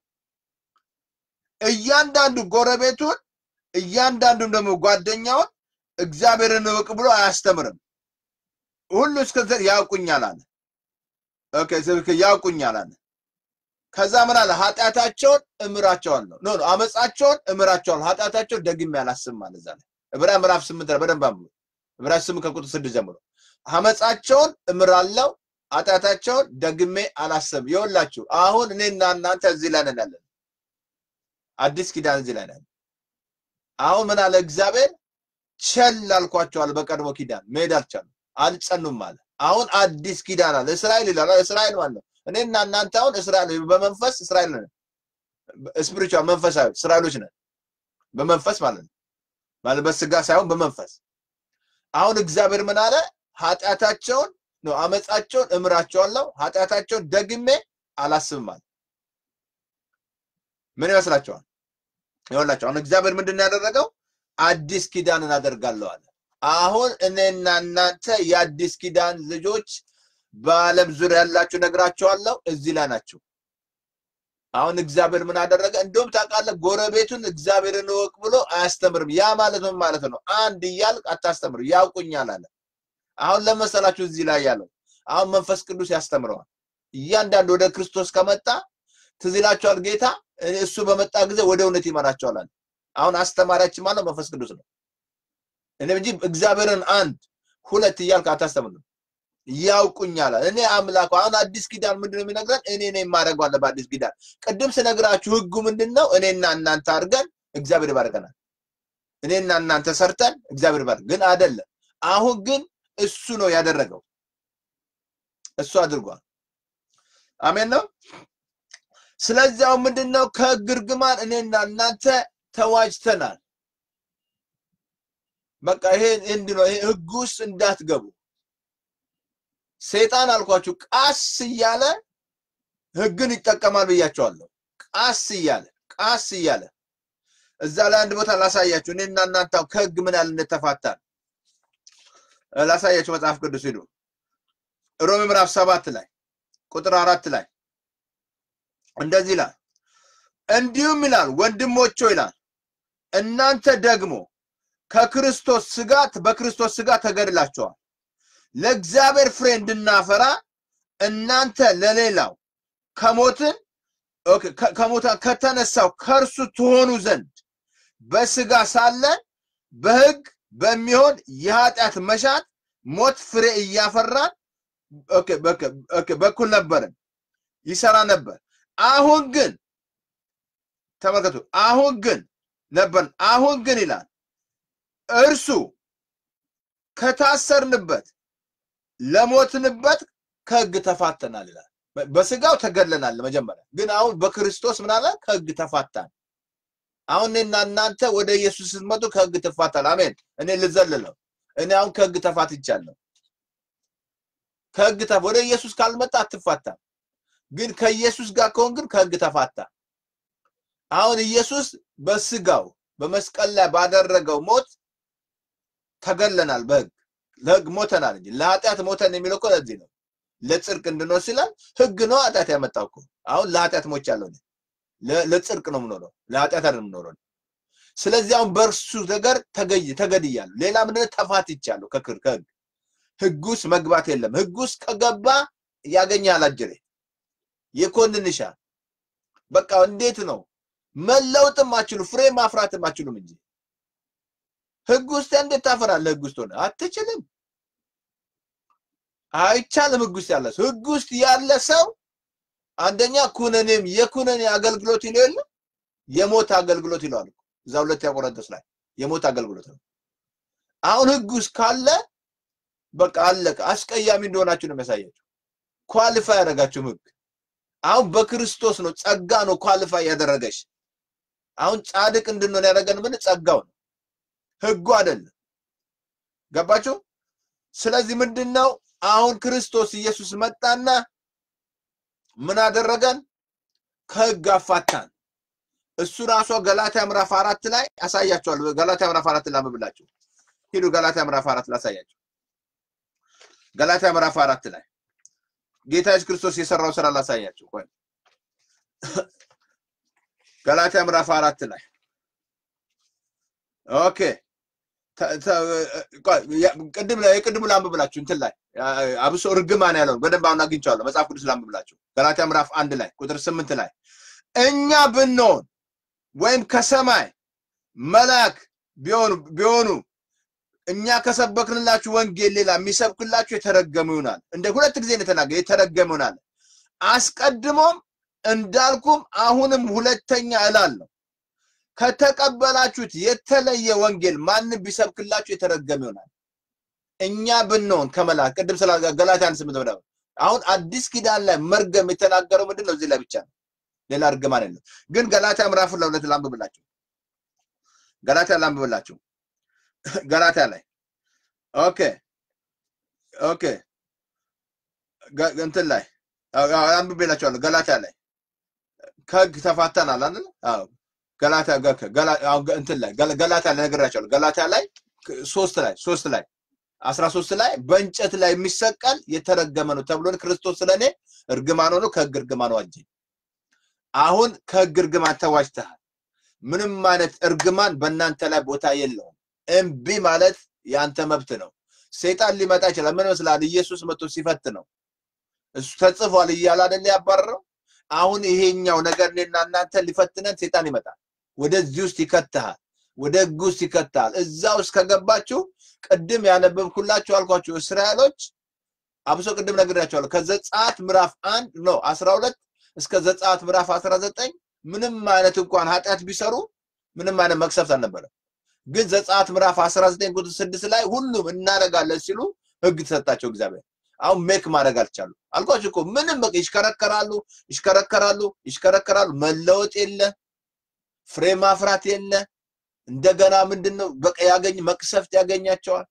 እያንዳንዱ ጎረቤቱን እያንዳንዱም ደግሞ ጓደኛውን እግዚአብሔርን እወቅ ብሎ አያስተምርም። ሁሉ እስከ ያውቁኛል አለ። ኦኬ ያውቁኛል አለ። ከዛ ምን አለ? ኃጢአታቸውን እምራቸዋለሁ። ኖ ኖ አመፃቸውን እምራቸዋለሁ፣ ኃጢአታቸውን ደግሜ አላስብም ማለት እዛ ላይ ዕብራውያን ምዕራፍ ስምንት ላይ በደንብ አንብቡ። ዕብራውያን ስምንት ከቁጥር ስድስት ጀምሮ አመፃቸውን እምራለሁ፣ ኃጢአታቸውን ደግሜ አላስብም። ይኸውላችሁ አሁን እኔና እናንተ እዚህ ላይ ነን ያለን፣ አዲስ ኪዳን እዚህ ላይ ነን። አሁን ምን አለ እግዚአብሔር? ቸል አልኳቸዋል። በቀድሞ ኪዳን መሄድ አልቻሉም፣ አልጸኑም አለ። አሁን አዲስ ኪዳን አለ። እስራኤል ይላል። እስራኤል ማለት ነው እኔና እናንተ አሁን እስራኤል በመንፈስ እስራኤል ነን። ስፒሪቹዋል መንፈሳዊ እስራኤሎች ነን በመንፈስ ማለት ነው። ማለት በስጋ ሳይሆን በመንፈስ። አሁን እግዚአብሔር ምን አለ? ኃጢአታቸውን ነው አመፃቸውን እምራቸዋለሁ፣ ኃጢአታቸውን ደግሜ አላስብም አለ። ምን ይመስላችኋል? ይኸውላችሁ አሁን እግዚአብሔር ምንድን ነው ያደረገው? አዲስ ኪዳንን አደርጋለሁ አለ። አሁን እኔና እናንተ የአዲስ ኪዳን ልጆች በዓለም ዙሪያ ያላችሁ ነግራቸዋለሁ፣ እዚህ ላይ ናቸው። አሁን እግዚአብሔር ምን አደረገ? እንደውም ታውቃለህ፣ ጎረቤቱን እግዚአብሔርን እወቅ ብሎ አያስተምርም። ያ ማለት ምን ማለት ነው? አንድ እያልክ አታስተምር፣ ያውቁኛል አለ። አሁን ለመሰላችሁ እዚህ ላይ ያለው አሁን መንፈስ ቅዱስ ያስተምረዋል። እያንዳንዱ ወደ ክርስቶስ ከመጣ ትዝ ይላቸዋል ጌታ እሱ በመጣ ጊዜ ወደ እውነት ይመራቸዋል አለ። አሁን አስተማሪያችን ማለት መንፈስ ቅዱስ ነው። እኔ እንጂ እግዚአብሔርን አንድ ሁለት እያልክ አታስተምርም። ያውቁኛል እኔ አምላኩ። አሁን አዲስ ኪዳን ምንድን ነው የሚነግረን? እኔ ነኝ የማደርገው አለ። በአዲስ ኪዳን ቅድም ስነግራችሁ ህጉ ምንድን ነው? እኔና እናንተ አድርገን እግዚአብሔር ይባርከናል። እኔና እናንተ ሰርተን እግዚአብሔር ይባርክ። ግን አይደለም። አሁን ግን እሱ ነው ያደረገው። እሱ አድርጓል። አሜን ነው። ስለዚህ አሁን ምንድን ነው ከህግ እርግማን እኔና እናንተ ተዋጅተናል። በቃ ይሄ እንዲህ ነው። ይሄ ህግ ውስጥ እንዳትገቡ ሰይጣን አልኳችሁ ቃስ እያለ ህግን ይጠቀማል ብያቸዋለሁ። ቃስ እያለ ቃስ እያለ እዛ ላይ አንድ ቦታ ላሳያችሁ። እኔና እናንተ ከህግ ምን ያህል እንደተፋታን ላሳያችሁ። መጽሐፍ ቅዱስ ሂዱ። ሮሜ ምዕራፍ ሰባት ላይ ቁጥር አራት ላይ እንደዚህ ይላል፣ እንዲሁም ይላል ወንድሞች ይላል እናንተ ደግሞ ከክርስቶስ ስጋት በክርስቶስ ስጋ ተገድላችኋል ለእግዚአብሔር ፍሬ እንድናፈራ እናንተ ለሌላው ከሞትን ከሞታ ከተነሳው ከእርሱ ትሆኑ ዘንድ በስጋ ሳለን በህግ በሚሆን የኃጢአት መሻት ሞት ፍሬ እያፈራን በኩል ነበርን ይሰራ ነበር። አሁን ግን ተመልከቱ፣ አሁን ግን ነበር አሁን ግን ይላል እርሱ ከታሰርንበት ለሞትንበት ከህግ ተፋተናል ይላል። በስጋው ተገድለናል መጀመሪያ፣ ግን አሁን በክርስቶስ ምን አለ? ከህግ ተፋታን። አሁን እኔና እናንተ ወደ ኢየሱስ ስትመጡ ከህግ ትፋታል። አሜን። እኔ ልዘልለው፣ እኔ አሁን ከህግ ተፋትቻለሁ። ከህግ ተፋ ወደ ኢየሱስ ካልመጣ አትፋታም። ግን ከኢየሱስ ጋር ከሆን ግን ከህግ ተፋታ። አሁን ኢየሱስ በስጋው በመስቀል ላይ ባደረገው ሞት ተገለናል። በህግ ለህግ ሞተናል እንጂ ለኃጢአት ሞተን የሚለው እኮ ለዚህ ነው። ለጽድቅ እንድንኖር ሲላል ህግ ነው ኃጢአት ያመጣው እኮ። አሁን ለኃጢአት ሞቻለሁ እኔ ለጽድቅ ነው የምኖረው፣ ለኃጢአት አይደለም የምኖረው። ስለዚህ አሁን በእርሱ ነገር ተገድያለሁ። ሌላ ምንድነው? ተፋትቻለሁ ከህግ ህግ ውስጥ መግባት የለም። ህግ ውስጥ ከገባ ያገኛል አጅሬ ይኮንንሻል። በቃ እንዴት ነው መለውጥም አችሉ ፍሬ ማፍራትም አችሉም እንጂ ህግ ውስጥ እንዴት ታፈራለህ? ህግ ውስጥ ሆነ አትችልም፣ አይቻልም። ህግ ውስጥ ያለ ሰው ህግ ውስጥ ያለ ሰው አንደኛ ኩነኔም የኩነኔ አገልግሎት ይለው የለ የሞት አገልግሎት ይለዋል እዛ ሁለተኛ ቆሮንቶስ ላይ የሞት አገልግሎት ነው። አሁን ህግ ውስጥ ካለ በቃ አለቀ። አስቀያሚ እንደሆናችሁ ነው የሚያሳያችሁ። ኳሊፋይ ያደረጋችሁም ህግ አሁን በክርስቶስ ነው፣ ጸጋ ነው ኳሊፋይ ያደረገሽ። አሁን ጻድቅ እንድንሆን ያደረገን ምን ጸጋው ነው፣ ህጉ አይደለም። ገባችሁ? ስለዚህ ምንድነው አሁን ክርስቶስ ኢየሱስ መጣና ምን አደረገን? ከህግ አፋታን። እሱ ራሷ ገላትያ ምዕራፍ አራት ላይ አሳያችኋለሁ። ገላትያ ምዕራፍ አራት ላንብብላችሁ። ሂዱ ገላትያ ምዕራፍ አራት ላሳያችሁ። ገላትያ ምዕራፍ አራት ላይ ጌታ ኢየሱስ ክርስቶስ የሰራው ስራ ላሳያችሁ። ቆይ ገላትያ ምዕራፍ አራት ላይ ኦኬ ቅድም የቅድሙ ላንብብላችሁ እንትን ላይ አብሶ እርግማን ያለውን በደንብ አሁን አግኝቼዋለሁ። መጽሐፍ ቅዱስ ላንብብላችሁ ገላትያ ምዕራፍ አንድ ላይ ቁጥር ስምንት ላይ እኛ ብንሆን ወይም ከሰማይ መልአክ ቢሆኑ ቢሆኑ እኛ ከሰበክንላችሁ ወንጌል ሌላ የሚሰብክላችሁ የተረገሙ ይሆናል። እንደ ሁለት ጊዜ ነው የተናገረ የተረገሙ ይሆናል። አስቀድሞም እንዳልኩም አሁንም ሁለተኛ እላለሁ ከተቀበላችሁት የተለየ ወንጌል ማንም ቢሰብክላችሁ የተረገመ ይሆናል። እኛ ብንሆን ከመልአክ ቅድም ስላ ገላትያ አንድ ስምንት ምናምን አሁን አዲስ ኪዳን ላይ መርገም የተናገረው ምንድን ነው? እዚህ ላይ ብቻ ነው። ሌላ እርግማን የለም። ግን ገላትያ ምዕራፉን ለሁለት ላንብብላችሁ። ገላትያ ላንብብላችሁ። ገላትያ ላይ ኦኬ ኦኬ ገ- እንትን ላይ አዎ፣ አዎ፣ አንብቤላችኋለሁ። ገላትያ ላይ ከህግ ተፋተናል አይደል? አዎ ገላትያ ገ- ገላ- አዎ፣ ገ- እንትን ላይ ገላ- ገላትያ ላይ ነግሬያቸዋለሁ። ገላትያ ላይ ክ- ሶስት ላይ ሶስት ላይ አስራ ሶስት ላይ በእንጨት ላይ የሚሰቀል የተረገመ ነው ተብሎ ክርስቶስ ስለእኔ እርግማን ሆኖ ከህግ እርግማን ዋጀኝ። አሁን ከህግ እርግማን ተዋጅተሃል። ምንም አይነት እርግማን በእናንተ ላይ ቦታ የለውም። እምቢ ማለት የአንተ መብት ነው። ሰይጣን ሊመጣ ይችላል። ምን ይመስላል? ኢየሱስ መጥቶ ሲፈት ነው እሱ ተጽፏል እያለ አይደል ያባረረው። አሁን ይሄኛው ነገር እኔና እናንተ ሊፈትነን ሰይጣን ይመጣል። ወደዚህ ውስጥ ይከትሃል፣ ወደ ህግ ውስጥ ይከትሃል። እዛ ውስጥ ከገባችሁ ቅድም ያነበብኩላችሁ አልኳችሁ እስራኤሎች አብሶ ቅድም ነግሬያቸዋለሁ። ከዘጸአት ምዕራፍ አንድ ነው አስራ ሁለት እስከ ዘጸአት ምዕራፍ አስራ ዘጠኝ ምንም አይነት እንኳን ኃጢአት ቢሰሩ ምንም አይነት መቅሰፍት አልነበረም። ግን ዘጸአት ምዕራፍ 19 ቁጥር 6 ላይ ሁሉም እናደርጋለን ሲሉ ህግ ተሰጣቸው እግዚአብሔር። አሁን ሜክ ማድረግ አልቻሉ። አልኳችሁ እኮ ምንም በቃ ይሽከረከራሉ፣ ይሽከረከራሉ፣ ይሽከረከራሉ። መለወጥ የለ፣ ፍሬ ማፍራት የለ። እንደገና ምንድነው በቃ ያገኝ መቅሰፍት ያገኛቸዋል።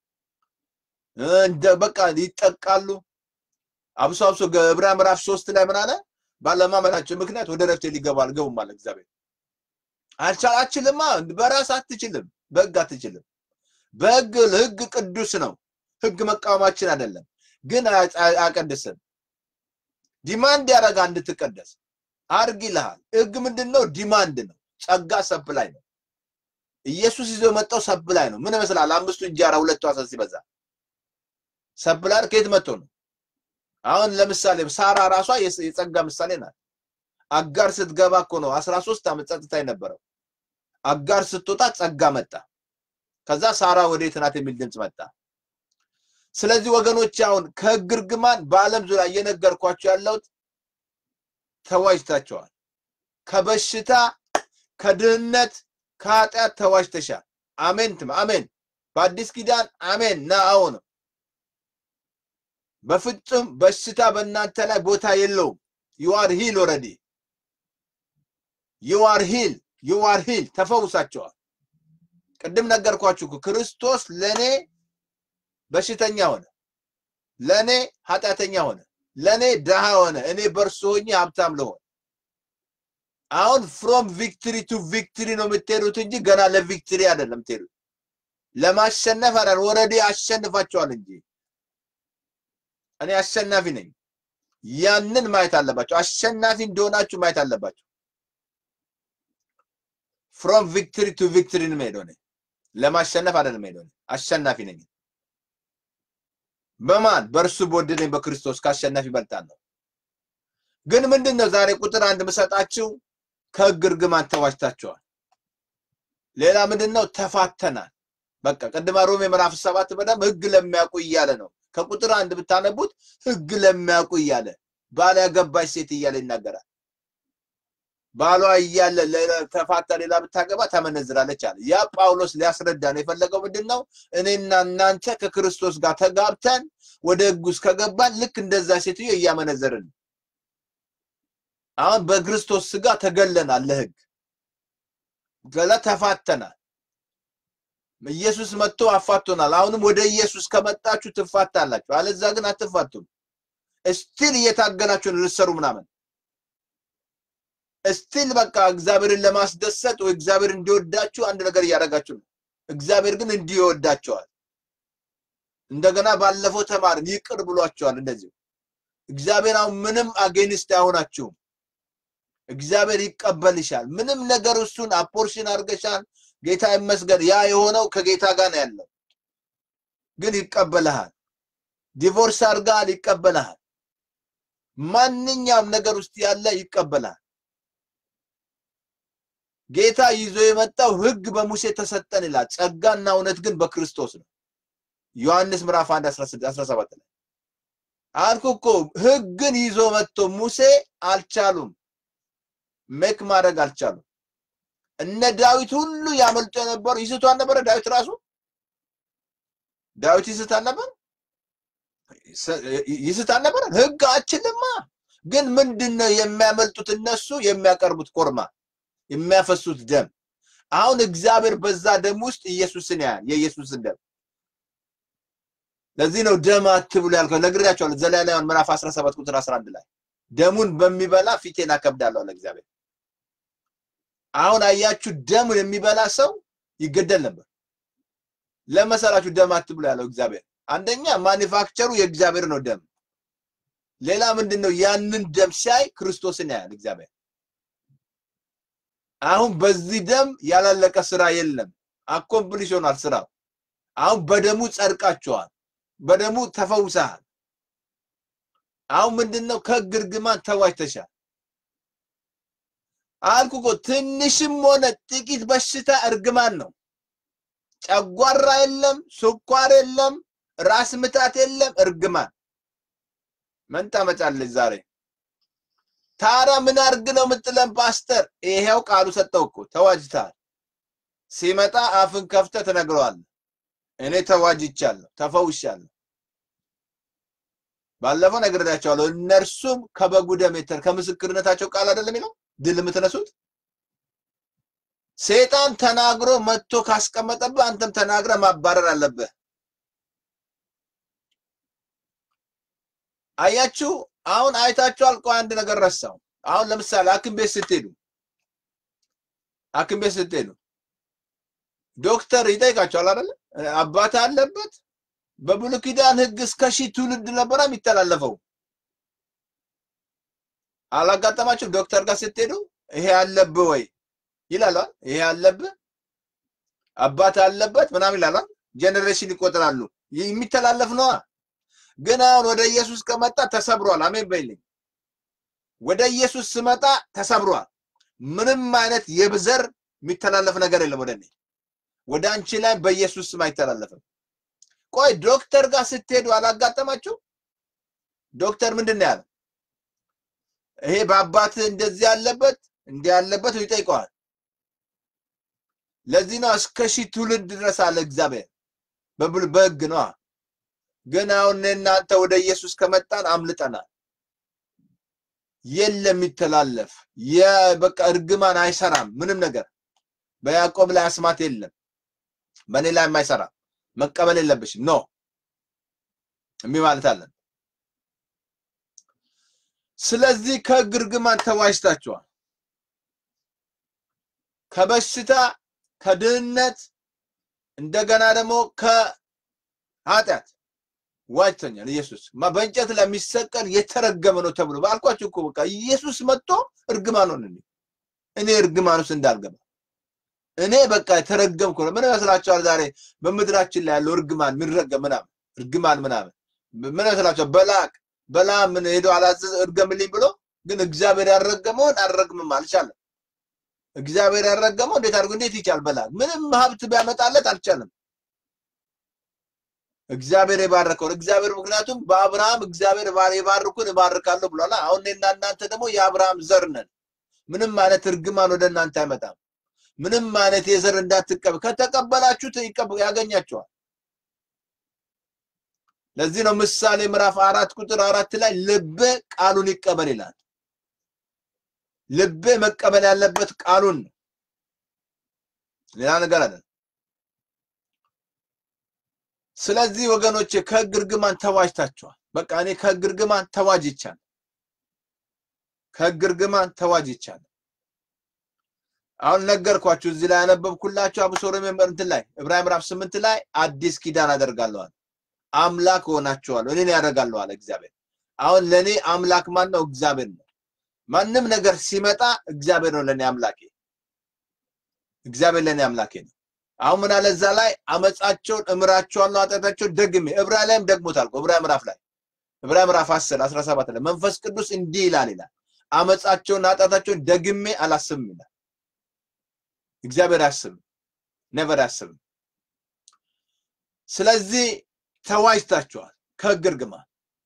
እንደ በቃ ይጠቃሉ። አብሶ አብሶ ዕብራውያን ምዕራፍ ሶስት ላይ ምን አለ? ባለማመናቸው ምክንያት ወደ ረፍቴ ሊገባ አልገቡም አለ እግዚአብሔር። አልቻል አትችልማ፣ በራስ አትችልም፣ በህግ አትችልም። በህግ ህግ ቅዱስ ነው። ህግ መቃወማችን አይደለም፣ ግን አያ- አያቀድስም። ዲማንድ ያደርጋ እንድትቀደስ አርግ ይልሃል። ህግ ምንድን ነው? ዲማንድ ነው። ጸጋ ሰፕላይ ነው። ኢየሱስ ይዞ የመጣው ሰፕላይ ነው። ምን ይመስላል? አምስቱ እንጀራ ሁለቱ አሳ ሲበዛ ሰፕላይ ከየት መጥቶ ነው? አሁን ለምሳሌ ሳራ ራሷ የስ- የጸጋ ምሳሌ ናት። አጋር ስትገባ እኮ ነው 13 ዓመት ጸጥታ የነበረው። አጋር ስትወጣ ጸጋ መጣ። ከዛ ሳራ ወዴት ናት የሚል ድምፅ መጣ። ስለዚህ ወገኖች አሁን ከህግ እርግማን በዓለም ዙሪያ እየነገርኳቸው ያለሁት ተዋጅታቸዋል። ከበሽታ ከድህነት ከኃጢአት ተዋጅተሻል። አሜን ትም አሜን። በአዲስ ኪዳን አሜን ና አሁን በፍጹም በሽታ በእናንተ ላይ ቦታ የለውም። ዩ አር ሂል ኦልሬዲ ዩ አር ሂል ዩ አር ሂል ተፈውሳቸዋል። ቅድም ነገርኳችሁ እኮ ክርስቶስ ለኔ በሽተኛ ሆነ፣ ለኔ ኃጢአተኛ ሆነ፣ ለኔ ድሃ ሆነ፣ እኔ በእርሱ ሆኜ ሀብታም ልሆን። አሁን ፍሮም ቪክትሪ ቱ ቪክትሪ ነው የምትሄዱት እንጂ ገና ለቪክትሪ አይደለም የምትሄዱት። ለማሸነፍ አይደል፣ ኦልሬዲ አሸንፋቸዋል እንጂ እኔ አሸናፊ ነኝ። ያንን ማየት አለባቸው። አሸናፊ እንደሆናችሁ ማየት አለባቸው። ፍሮም ቪክትሪ ቱ ቪክትሪ ነው የምሄደው እኔ። ለማሸነፍ አይደለም የምሄደው እኔ። አሸናፊ ነኝ። በማን በእርሱ በወደደኝ በክርስቶስ ካሸናፊ ይበልጣለሁ። ግን ምንድን ነው ዛሬ ቁጥር አንድ ምሰጣችሁ ከህግ እርግማን ተዋጅታችኋል። ሌላ ምንድን ነው ተፋተናል። በቃ ቅድመ ሮሜ ምዕራፍ ሰባት በደንብ ህግ ለሚያውቁ እያለ ነው። ከቁጥር አንድ ብታነቡት ህግ ለሚያውቁ እያለ ባል ያገባች ሴት እያለ ይናገራል። ባሏ እያለ ሌላ ተፋታ ሌላ ብታገባ ተመነዝራለች አለ። ያ ጳውሎስ ሊያስረዳ ነው የፈለገው ምንድን ነው? እኔና እናንተ ከክርስቶስ ጋር ተጋብተን ወደ ህግ ውስጥ ከገባን ልክ እንደዛ ሴትዮ እያመነዘርን ነው። አሁን በክርስቶስ ስጋ ተገለናል ለህግ ገላ ተፋተናል። ኢየሱስ መጥቶ አፋቶናል። አሁንም ወደ ኢየሱስ ከመጣችሁ ትፋታላችሁ፣ አለዛ ግን አትፋቱም። እስቲል እየታገላችሁ ነው ልትሰሩ ምናምን እስቲል በቃ እግዚአብሔርን ለማስደሰት ወይ እግዚአብሔር እንዲወዳችሁ አንድ ነገር እያደረጋችሁ ነው። እግዚአብሔር ግን እንዲሁ ይወዳቸዋል። እንደገና ባለፈው ተማርን፣ ይቅር ብሏቸዋል። እንደዚሁ እግዚአብሔር አሁን ምንም አጌንስት አይሆናችሁም። እግዚአብሔር ይቀበልሻል። ምንም ነገር እሱን አፖርሽን አድርገሻል። ጌታ ይመስገን። ያ የሆነው ከጌታ ጋር ነው ያለው፣ ግን ይቀበልሃል። ዲቮርስ አድርጋል፣ ይቀበልሃል። ማንኛውም ነገር ውስጥ ያለ ይቀበላል። ጌታ ይዞ የመጣው ህግ በሙሴ ተሰጠን ይላል። ጸጋና እውነት ግን በክርስቶስ ነው። ዮሐንስ ምዕራፍ 1 17 ላይ አልኩ እኮ ህግን ይዞ መጥቶ ሙሴ አልቻሉም፣ ሜክ ማድረግ አልቻሉም። እነ ዳዊት ሁሉ ያመልጡ የነበሩ ይስቱ አልነበረ? ዳዊት ራሱ ዳዊት ይስት አልነበረ? ይስት አልነበረ? ህግ አችልማ። ግን ምንድን ነው የሚያመልጡት? እነሱ የሚያቀርቡት ኮርማ፣ የሚያፈሱት ደም። አሁን እግዚአብሔር በዛ ደም ውስጥ ኢየሱስን ያያል፣ የኢየሱስን ደም ለዚህ ነው ደም አትብሉ ያልከው። ነግሬያቸዋለሁ። ዘሌዋውያን ምዕራፍ 17 ቁጥር 11 ላይ ደሙን በሚበላ ፊቴን አከብዳለሁ አለ እግዚአብሔር። አሁን አያችሁ፣ ደሙን የሚበላ ሰው ይገደል ነበር። ለመሰላችሁ ደም አትብሉ ያለው እግዚአብሔር። አንደኛ ማኒፋክቸሩ የእግዚአብሔር ነው ደም። ሌላ ምንድን ነው? ያንን ደም ሲያይ ክርስቶስን ያያል እግዚአብሔር። አሁን በዚህ ደም ያላለቀ ስራ የለም። አኮምፕሊሽ ሆኗል ስራው። አሁን በደሙ ጸድቃችኋል። በደሙ ተፈውሰሃል። አሁን ምንድነው? ከሕግ እርግማን ተዋጅተሻል። አልኩ እኮ ትንሽም ሆነ ጥቂት በሽታ እርግማን ነው። ጨጓራ የለም፣ ስኳር የለም፣ ራስ ምታት የለም፣ እርግማን። ምን ታመጫለች ዛሬ? ታዲያ ምን አርግ ነው የምትለን ፓስተር? ይሄው ቃሉ ሰጠው እኮ ተዋጅተሃል። ሲመጣ አፍን ከፍተህ ትነግረዋለህ። እኔ ተዋጅቻለሁ፣ ተፈውሻለሁ። ባለፈው ነግሬያቸዋለሁ። እነርሱም ከበጉ ደም የተር ከምስክርነታቸው ቃል አይደለም የሚለው ድል የምትነሱት ሴጣን ተናግሮ መጥቶ ካስቀመጠብህ አንተም ተናግረ ማባረር አለብህ። አያችሁ፣ አሁን አይታችኋል። ቆይ አንድ ነገር ረሳው። አሁን ለምሳሌ ሐኪም ቤት ስትሄዱ ሐኪም ቤት ስትሄዱ ዶክተር ይጠይቃቸዋል አይደለ? አባት አለበት። በብሉይ ኪዳን ሕግ እስከ ሺህ ትውልድ ነበረ የሚተላለፈው። አላጋጠማችሁም? ዶክተር ጋር ስትሄዱ ይሄ አለብህ ወይ ይላል። ይሄ አለብህ አባት አለበት ምናምን ይላል። ጄኔሬሽን ይቆጥራሉ። የሚተላለፍ ነዋ። ግን አሁን ወደ ኢየሱስ ከመጣ ተሰብሯል። አሜን በይልኝ። ወደ ኢየሱስ ስመጣ ተሰብሯል። ምንም አይነት የብዘር የሚተላለፍ ነገር የለም ወደ እኔ ወደ አንቺ ላይ በኢየሱስ ስም አይተላለፍም። ቆይ ዶክተር ጋር ስትሄዱ አላጋጠማችሁ? ዶክተር ምንድን ነው ያለው? ይሄ በአባት እንደዚህ ያለበት እንዲህ ያለበት ይጠይቀዋል። ለዚህ ነው እስከ ሺህ ትውልድ ድረስ አለ እግዚአብሔር በሕግ ነዋ። ግን አሁን እናንተ ወደ ኢየሱስ ከመጣን አምልጠናል። የለም የሚተላለፍ በቃ እርግማን አይሰራም ምንም ነገር በያዕቆብ ላይ አስማት የለም በእኔ ላይ የማይሰራ መቀበል የለብሽም ኖ እምቢ ማለት አለን። ስለዚህ ከሕግ እርግማን ተዋጅታችኋል። ከበሽታ ከድህነት እንደገና ደግሞ ከኃጢአት ዋጅተኛል። ኢየሱስ በእንጨት ላይ የሚሰቀል የተረገመ ነው ተብሎ ባልኳችሁ እኮ በቃ ኢየሱስ መጥቶ እርግማን ሆነ። እኔ እርግማን ውስጥ እንዳልገባ እኔ በቃ የተረገምኩ ነው። ምን ይመስላችኋል? ዛሬ በምድራችን ላይ ያለው እርግማን የሚረገም ምናምን እርግማን ምናምን ምን ይመስላችኋል? በላቅ በላ ምን ሄዶ አላዘዘ እርገምልኝ ብሎ ግን እግዚአብሔር ያረገመውን አልረግምም አልቻለም። እግዚአብሔር ያረገመው እንዴት አድርጎ እንዴት ይቻል? በላቅ ምንም ሀብት ቢያመጣለት አልቻለም። እግዚአብሔር የባረከውን እግዚአብሔር ምክንያቱም በአብርሃም እግዚአብሔር የባርኩን እባርካለሁ ብሏል። አሁን እኔና እናንተ ደግሞ የአብርሃም ዘር ነን። ምንም አይነት እርግማን ወደ እናንተ አይመጣም። ምንም አይነት የዘር እንዳትቀበል ከተቀበላችሁት ያገኛቸዋል። ለዚህ ነው ምሳሌ ምዕራፍ አራት ቁጥር አራት ላይ ልቤ ቃሉን ይቀበል ይላል። ልቤ መቀበል ያለበት ቃሉን ነው፣ ሌላ ነገር አለ። ስለዚህ ወገኖቼ ከሕግ እርግማን ተዋጅታችኋል። በቃ እኔ ከሕግ እርግማን ተዋጅቻለሁ። ከሕግ እርግማን ተዋጅቻለሁ። አሁን ነገርኳችሁ። እዚህ ላይ ያነበብኩላችሁ አብሶ ሮሜ እንትን ላይ ዕብራውያን ምዕራፍ ስምንት ላይ አዲስ ኪዳን አደርጋለሁ አምላክ ሆናችኋለሁ እኔን ያደርጋለሁ አለ እግዚአብሔር። አሁን ለእኔ አምላክ ማን ነው? እግዚአብሔር ነው። ማንም ነገር ሲመጣ እግዚአብሔር ነው ለእኔ አምላኬ። እግዚአብሔር ለእኔ አምላኬ ነው። አሁን ምን አለ እዛ ላይ አመፃቸውን እምራቸዋለሁ ኃጢአታቸውን ደግሜ ዕብራውያን ላይም ደግሞታል። ዕብራውያን ምዕራፍ ላይ ዕብራውያን ምዕራፍ 10 17 ላይ መንፈስ ቅዱስ እንዲህ ይላል ይላል አመጻቸውን ኃጢአታቸውን ደግሜ አላስብም ይላል። እግዚአብሔር አያስብም፣ ነቨር አያስብም። ስለዚህ ተዋጅታችኋል ከሕግ እርግማን።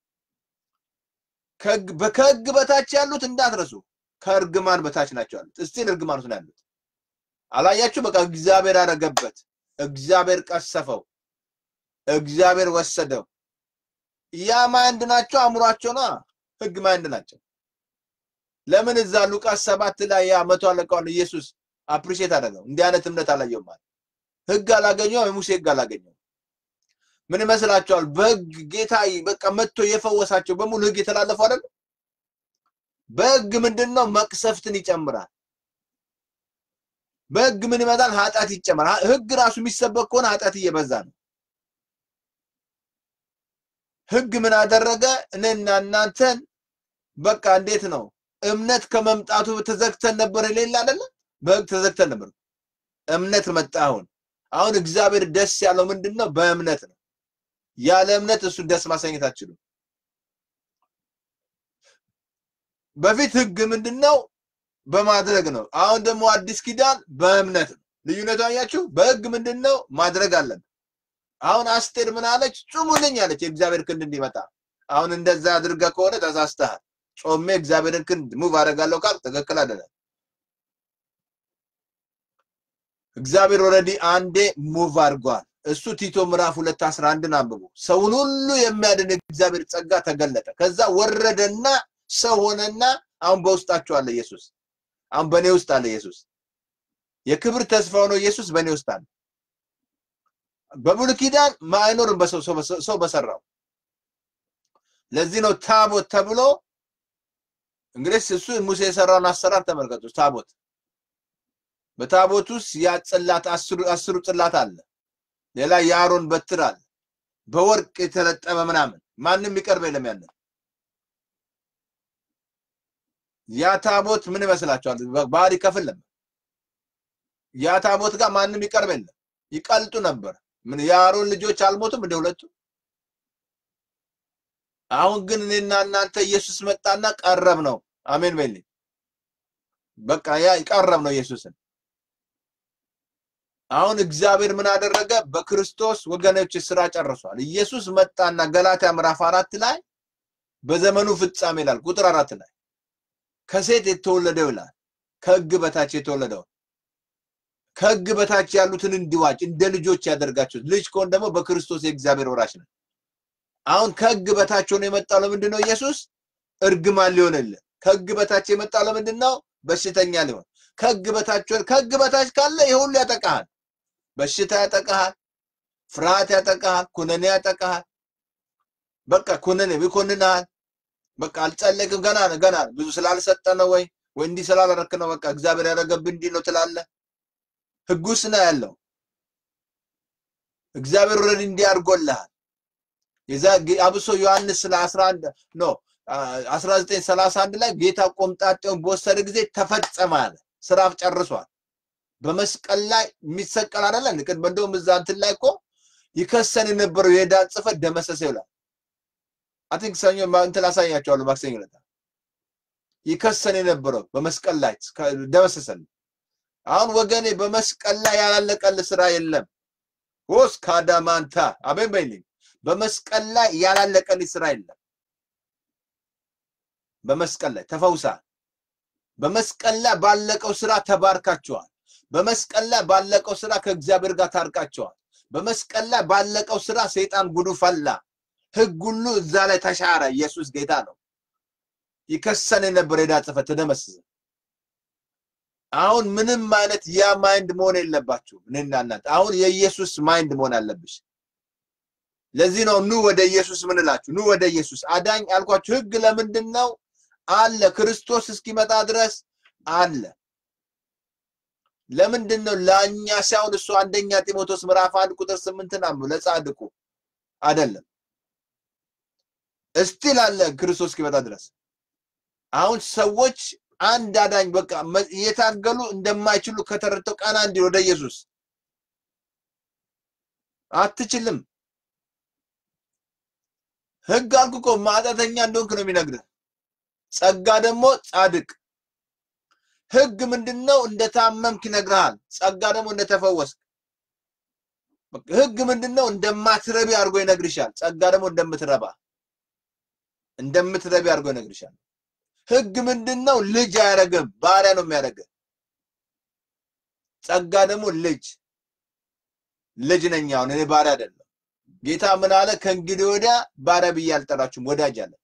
ከሕግ በታች ያሉት እንዳትረሱ፣ ከእርግማን በታች ናቸው ያሉት። እስቲል እርግማን ውስጥ ነው ያሉት። አላያችሁ? በቃ እግዚአብሔር አረገበት፣ እግዚአብሔር ቀሰፈው፣ እግዚአብሔር ወሰደው። ያ ማይንድ ናቸው፣ አእምሯቸው ነው ሕግ ማይንድ ናቸው። ለምን እዛ ሉቃስ ሰባት ላይ ያ መቶ አለቃውን ኢየሱስ አፕሪሼት አደረገው? እንዲህ አይነት እምነት አላየውም ማለት ሕግ አላገኘው፣ የሙሴ ሕግ አላገኘው። ምን ይመስላችኋል? በሕግ ጌታ በቃ መጥቶ የፈወሳቸው በሙሉ ሕግ የተላለፉ አይደለም። በሕግ ምንድን ነው? መቅሰፍትን ይጨምራል። በሕግ ምን ይመጣል? ኃጢአት ይጨምራል። ሕግ ራሱ የሚሰበክ ከሆነ ኃጢአት እየበዛ ነው። ሕግ ምን አደረገ? እኔና እናንተን በቃ እንዴት ነው እምነት ከመምጣቱ ተዘግተን ነበር የሌለ አይደለ? በሕግ ተዘግተን ነበር። እምነት መጣ። አሁን አሁን እግዚአብሔር ደስ ያለው ምንድን ነው? በእምነት ነው። ያለ እምነት እሱ ደስ ማሰኘት አትችሉም። በፊት ሕግ ምንድን ነው? በማድረግ ነው። አሁን ደግሞ አዲስ ኪዳን በእምነት ነው። ልዩነቱ አያችሁ? በሕግ ምንድን ነው? ማድረግ አለብን። አሁን አስቴር ምን አለች? ጹሙልኝ አለች፣ የእግዚአብሔር ክንድ እንዲመጣ። አሁን እንደዛ አድርገህ ከሆነ ተሳስተሃል። ጾሜ እግዚአብሔርን ክንድ ሙቭ አደርጋለሁ ካል ትክክል አይደለም። እግዚአብሔር ኦልሬዲ አንዴ ሙቭ አድርጓል። እሱ ቲቶ ምዕራፍ ሁለት አስራ አንድን አንብቡ። ሰውን ሁሉ የሚያድን እግዚአብሔር ጸጋ ተገለጠ። ከዛ ወረደና ሰው ሆነና አሁን በውስጣችሁ አለ ኢየሱስ። አሁን በእኔ ውስጥ አለ ኢየሱስ። የክብር ተስፋ ሆኖ ኢየሱስ በእኔ ውስጥ አለ። በብሉይ ኪዳን አይኖርም በሰው ሰው በሰራው። ለዚህ ነው ታቦት ተብሎ እንግዲህ እሱ ሙሴ የሰራውን አሰራር ተመልከቱ። ታቦት በታቦት ውስጥ ያ ጽላት አስሩ ጽላት አለ። ሌላ የአሮን በትር አለ። በወርቅ የተለጠመ ምናምን ማንም የሚቀርብ የለም። ያንን ያ ታቦት ምን ይመስላችኋል? ባህር ይከፍል ነበር። ያ ታቦት ጋር ማንም ይቀርብ የለም። ይቀልጡ ነበር። ምን የአሮን ልጆች አልሞቱም እንደ ሁለቱ። አሁን ግን እኔና እናንተ ኢየሱስ መጣና ቀረብ ነው። አሜን በልኝ። በቃ ያ ቀረብ ነው ኢየሱስን አሁን እግዚአብሔር ምን አደረገ? በክርስቶስ ወገኖች ስራ ጨርሷል። ኢየሱስ መጣና ገላትያ ምዕራፍ አራት ላይ በዘመኑ ፍጻሜ ይላል ቁጥር አራት ላይ ከሴት የተወለደው ይላል ከሕግ በታች የተወለደው ከሕግ በታች ያሉትን እንዲዋጅ እንደ ልጆች ያደርጋቸው። ልጅ ከሆን ደግሞ በክርስቶስ የእግዚአብሔር ወራሽ ነው። አሁን ከሕግ በታች ሆኖ የመጣው ለምንድን ነው? ኢየሱስ እርግማን ሊሆንልን። ከሕግ በታች የመጣው ለምንድን ነው? በሽተኛ ሊሆን። ከሕግ በታች ከሕግ በታች ካለ ይህ ሁሉ ያጠቃሃል። በሽታ ያጠቃሃል፣ ፍርሃት ያጠቃሃል፣ ኩነኔ ያጠቃሃል። በቃ ኩነኔ ይኮንንሃል። በቃ አልጸለይክም፣ ገና ነው ገና ነው ብዙ ስላልሰጠ ነው ወይ ወይ እንዲህ ስላላረክ ነው በቃ እግዚአብሔር ያደረገብህ እንዲህ ነው ትላለህ። ህጉስ ነው ያለው። እግዚአብሔር ወረድ እንዲህ አድርጎልሃል። የዛ አብሶ ዮሐንስ ስለ 11 ኖ 1931 ላይ ጌታ ቆምጣጤውን በወሰደ ጊዜ ተፈጸመ አለ። ስራ ጨርሷል። በመስቀል ላይ የሚሰቀል አይደለ? ንቅድ እንደውም እዛ እንትን ላይ እኮ ይከሰን የነበረው የዕዳን ጽሕፈት ደመሰሰ ይላል። አይ ቲንክ ሰኞ እንትን አሳያቸዋለሁ ማክሰኞ ዕለት ይከሰን የነበረው በመስቀል ላይ ደመሰሰልን። አሁን ወገኔ በመስቀል ላይ ያላለቀል ስራ የለም። ሆስ ካዳማንታ አቤን በይልኝ። በመስቀል ላይ ያላለቀልኝ ስራ የለም። በመስቀል ላይ ተፈውሳል። በመስቀል ላይ ባለቀው ስራ ተባርካቸዋል። በመስቀል ላይ ባለቀው ስራ ከእግዚአብሔር ጋር ታርቃቸዋል። በመስቀል ላይ ባለቀው ስራ ሰይጣን ጉዱ ፈላ። ህግ ሁሉ እዛ ላይ ተሻረ። ኢየሱስ ጌታ ነው። ይከሰን የነበረ ዕዳ ጽሕፈት ተደመሰሰ። አሁን ምንም አይነት ያ ማይንድ መሆን የለባችሁም። እኔና እናንተ አሁን የኢየሱስ ማይንድ መሆን አለብሽ። ለዚህ ነው ኑ ወደ ኢየሱስ ምን እላችሁ፣ ኑ ወደ ኢየሱስ አዳኝ አልኳችሁ። ህግ ለምንድን ነው አለ? ክርስቶስ እስኪመጣ ድረስ አለ። ለምንድን ነው ለእኛ ሳይሆን እሱ አንደኛ ጢሞቴዎስ ምዕራፍ አንድ ቁጥር ስምንትን አንብቡ። ለጻድቁ አይደለም እስቲል አለ ክርስቶስ እስኪመጣ ድረስ። አሁን ሰዎች አንድ አዳኝ በቃ እየታገሉ እንደማይችሉ ከተረድተው ቀና እንዲ ወደ ኢየሱስ አትችልም። ህግ አልኩ እኮ ማጣተኛ እንደሆንክ ነው የሚነግርህ። ጸጋ ደግሞ ጻድቅ። ህግ ምንድነው? እንደታመምክ ይነግርሃል። ጸጋ ደግሞ እንደተፈወስክ። ህግ ምንድነው? እንደማትረቢ አድርጎ ይነግርሻል። ጸጋ ደግሞ እንደምትረባ እንደምትረቢ አድርጎ ይነግርሻል። ህግ ምንድነው? ልጅ አያደርግም፣ ባሪያ ነው የሚያደርግህ። ጸጋ ደግሞ ልጅ ልጅ ነኝ አሁን እኔ ባሪያ አይደለም። ጌታ ምን አለ? ከእንግዲህ ወዲያ ባሪያ ብዬ አልጠራችሁም ወዳጅ አለ።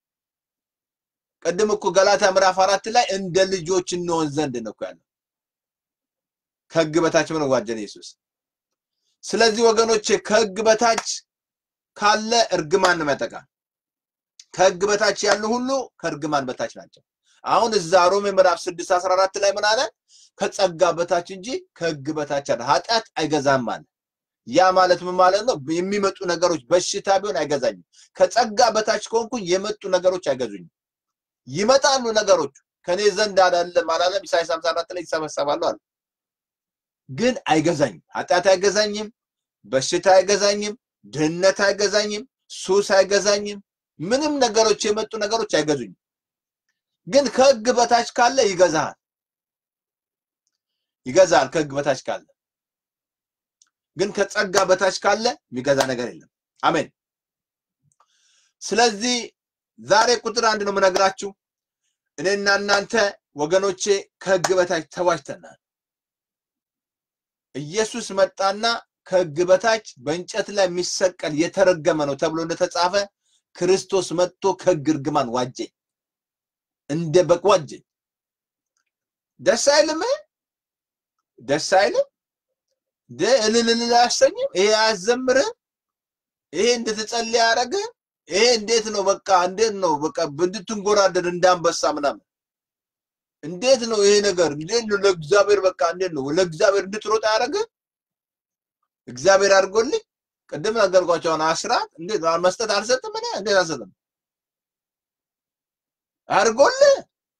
ቅድም እኮ ገላታ ምዕራፍ አራት ላይ እንደ ልጆች እንሆን ዘንድ ነው እኮ ያለው። ከህግ በታች ምን ዋጀን ኢየሱስ። ስለዚህ ወገኖቼ ከህግ በታች ካለ እርግማን ነው ያጠቃል። ከህግ በታች ያሉ ሁሉ ከእርግማን በታች ናቸው። አሁን እዛ ሮሜ ምዕራፍ 6 14 ላይ ምን አለ? ከጸጋ በታች እንጂ ከህግ በታች አለ ኃጢአት አይገዛም አለ። ያ ማለት ምን ማለት ነው? የሚመጡ ነገሮች በሽታ ቢሆን አይገዛኝም። ከጸጋ በታች ከሆንኩኝ የመጡ ነገሮች አይገዙኝም። ይመጣሉ ነገሮች ከኔ ዘንድ አይደለም አላለም? ኢሳይያስ 54 ላይ ይሰበሰባሉ አለ። ግን አይገዛኝም። ኃጢአት አይገዛኝም፣ በሽታ አይገዛኝም፣ ድህነት አይገዛኝም፣ ሱስ አይገዛኝም። ምንም ነገሮች የመጡ ነገሮች አይገዙኝም። ግን ከህግ በታች ካለ ይገዛሃል፣ ይገዛሃል ከህግ በታች ካለ። ግን ከጸጋ በታች ካለ የሚገዛ ነገር የለም። አሜን። ስለዚህ ዛሬ ቁጥር አንድ ነው የምነግራችሁ። እኔና እናንተ ወገኖቼ ከህግ በታች ተዋጅተናል። ኢየሱስ መጣና ከህግ በታች በእንጨት ላይ የሚሰቀል የተረገመ ነው ተብሎ እንደተጻፈ ክርስቶስ መጥቶ ከህግ እርግማን ዋጀኝ፣ እንደ በግ ዋጀኝ። ደስ አይልም? ደስ አይልም? እልል እልል አያሰኝም? ይሄ አያዘምርህም? ይሄ እንድትጸልይ አያደርግህም? ይሄ እንዴት ነው? በቃ እንዴት ነው? በቃ እንድትንጎራደድ እንዳንበሳ ምናምን እንዴት ነው ይሄ ነገር? እንዴት ነው ለእግዚአብሔር በቃ እንዴት ነው ለእግዚአብሔር እንድትሮጥ አያደርግህም? እግዚአብሔር አድርጎልኝ ቅድም ነገርኳቸው። አሁን አስራት እንዴት መስጠት አልሰጥም እኔ እንዴት አልሰጥም? አድርጎልህ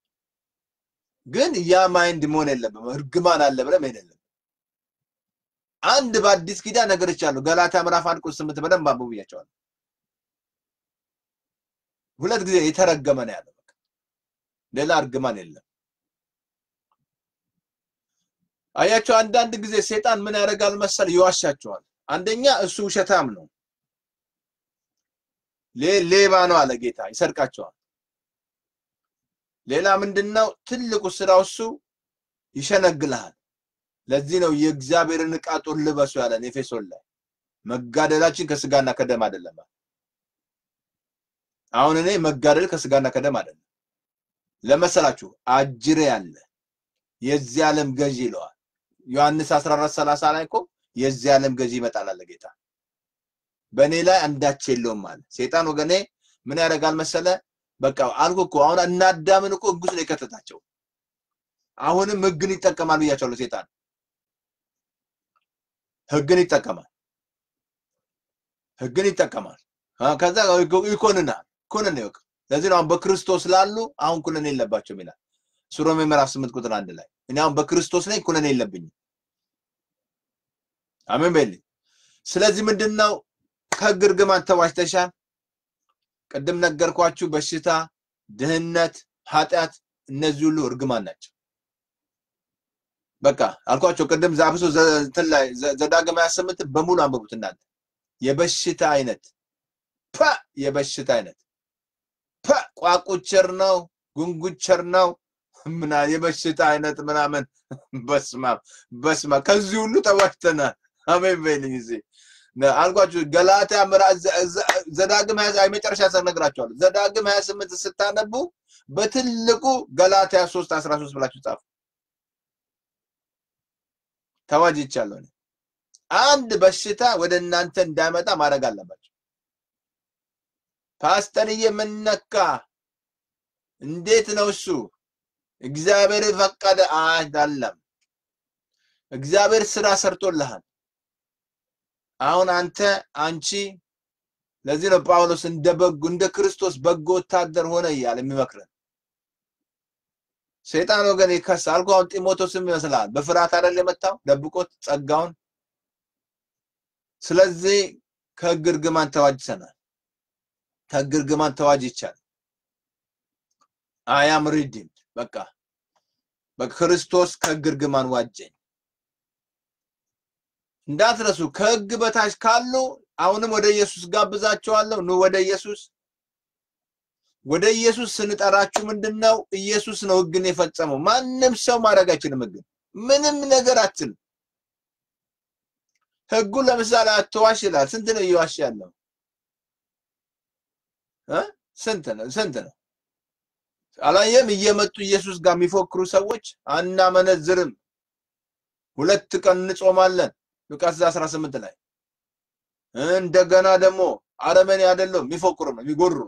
ግን ያ ማይንድ መሆን የለብም። እርግማን አለ ብለህ መሄድ የለብም። አንድ በአዲስ ኪዳን ነገርቻለሁ። ገላታ ምዕራፍ አንድ ቁጥር ስምንት በደንብ አንብቡ ብያቸዋለሁ። ሁለት ጊዜ የተረገመ ነው ያለው። በቃ ሌላ እርግማን የለም። አያቸው። አንዳንድ ጊዜ ሴጣን ምን ያደርጋል መሰል ይዋሻቸዋል። አንደኛ እሱ ውሸታም ነው፣ ሌባ ነው አለ ጌታ፣ ይሰርቃቸዋል። ሌላ ምንድነው ትልቁ ስራው እሱ ይሸነግልሃል። ለዚህ ነው የእግዚአብሔርን ዕቃ ጦር ልበሱ ያለን ኤፌሶን ላይ መጋደላችን ከስጋና ከደም አይደለም። አሁን እኔ መጋደል ከስጋና ከደም አይደለም ለመሰላችሁ አጅሬ ያለ የዚህ ዓለም ገዢ ይለዋል። ዮሐንስ 14 30 ላይ እኮ የዚህ ዓለም ገዢ ይመጣል አለ ጌታ። በእኔ ላይ አንዳች የለውም አለ። ሴጣን ወገኔ ምን ያደርጋል መሰለ? በቃ አልኩ እኮ አሁን እና አዳምን እኮ ህግ ውስጥ ነው የከተታቸው። አሁንም ህግን ይጠቀማል ብያቸዋለሁ። ሴጣን ህግን ይጠቀማል፣ ህግን ይጠቀማል። ከዛ ይኮንናል፣ ኩነኔ ይወቅ። ለዚህ ነው አሁን በክርስቶስ ላሉ አሁን ኩነኔ የለባቸውም ይላል እሱ ሮሜ ምዕራፍ ስምንት ቁጥር አንድ ላይ እኔ አሁን በክርስቶስ ነኝ ኩነኔ የለብኝም። አሜን በልኝ። ስለዚህ ምንድነው ከህግ እርግማን ተዋጅተሻል። ቅድም ነገርኳችሁ። በሽታ፣ ድህነት፣ ኃጢአት እነዚህ ሁሉ እርግማን ናቸው። በቃ አልኳቸው ቅድም ዛብሶ እንትን ላይ ዘዳግም 28 በሙሉ አንብቡት እናንተ የበሽታ አይነት ፐ የበሽታ አይነት ፐ ቋቁቸር ነው ጉንጉቸር ነው ምና የበሽታ አይነት ምናምን በስማ በስማ ከዚህ ሁሉ ተዋጅተናል። አሜን በይልኝ እዚህ አልኳችሁ ገላትያ ዘዳግም ሀያ የመጨረሻ ነግራችኋለሁ። ዘዳግም ሀያ ስምንት ስታነቡ በትልቁ ገላትያ ሶስት አስራ ሶስት ብላችሁ ጻፉ። ተዋጅቻለሁ። አንድ በሽታ ወደ እናንተ እንዳይመጣ ማድረግ አለባቸው። ፓስተርዬ ምነካ? እንዴት ነው እሱ? እግዚአብሔር ፈቀደ አይደለም። እግዚአብሔር ስራ ሰርቶልሃል። አሁን አንተ አንቺ ለዚህ ነው ጳውሎስ እንደ በጎ እንደ ክርስቶስ በጎ ወታደር ሆነ እያለ የሚመክረን። ሰይጣን ወገን ይከሳል። አልኩህ አሁን ጢሞቴዎስም ይመስላል በፍርሃት አይደል የመጣው ደብቆት ጸጋውን። ስለዚህ ከሕግ እርግማን ተዋጅተናል። ከሕግ እርግማን ተዋጅቻለሁ። አያም ሪዲምድ በቃ በክርስቶስ ከሕግ እርግማን ዋጀኝ። እንዳትረሱ ከሕግ በታች ካሉ አሁንም ወደ ኢየሱስ ጋብዛቸዋለሁ። ኑ ወደ ኢየሱስ። ወደ ኢየሱስ ስንጠራችሁ ምንድን ነው? ኢየሱስ ነው ሕግን የፈጸመው። ማንም ሰው ማድረግ አይችልም። ሕግን ምንም ነገር አትችልም። ሕጉ ለምሳሌ አትዋሽ ይላል። ስንት ነው እየዋሽ ያለው? እ ስንት ነው ስንት ነው? አላየም? እየመጡ ኢየሱስ ጋር የሚፎክሩ ሰዎች አናመነዝርም፣ ሁለት ቀን እንጾማለን ሉቃስ 18 ላይ እንደገና ደግሞ አረመኔ አይደለም የሚፎክሩ ነው የሚጎሩ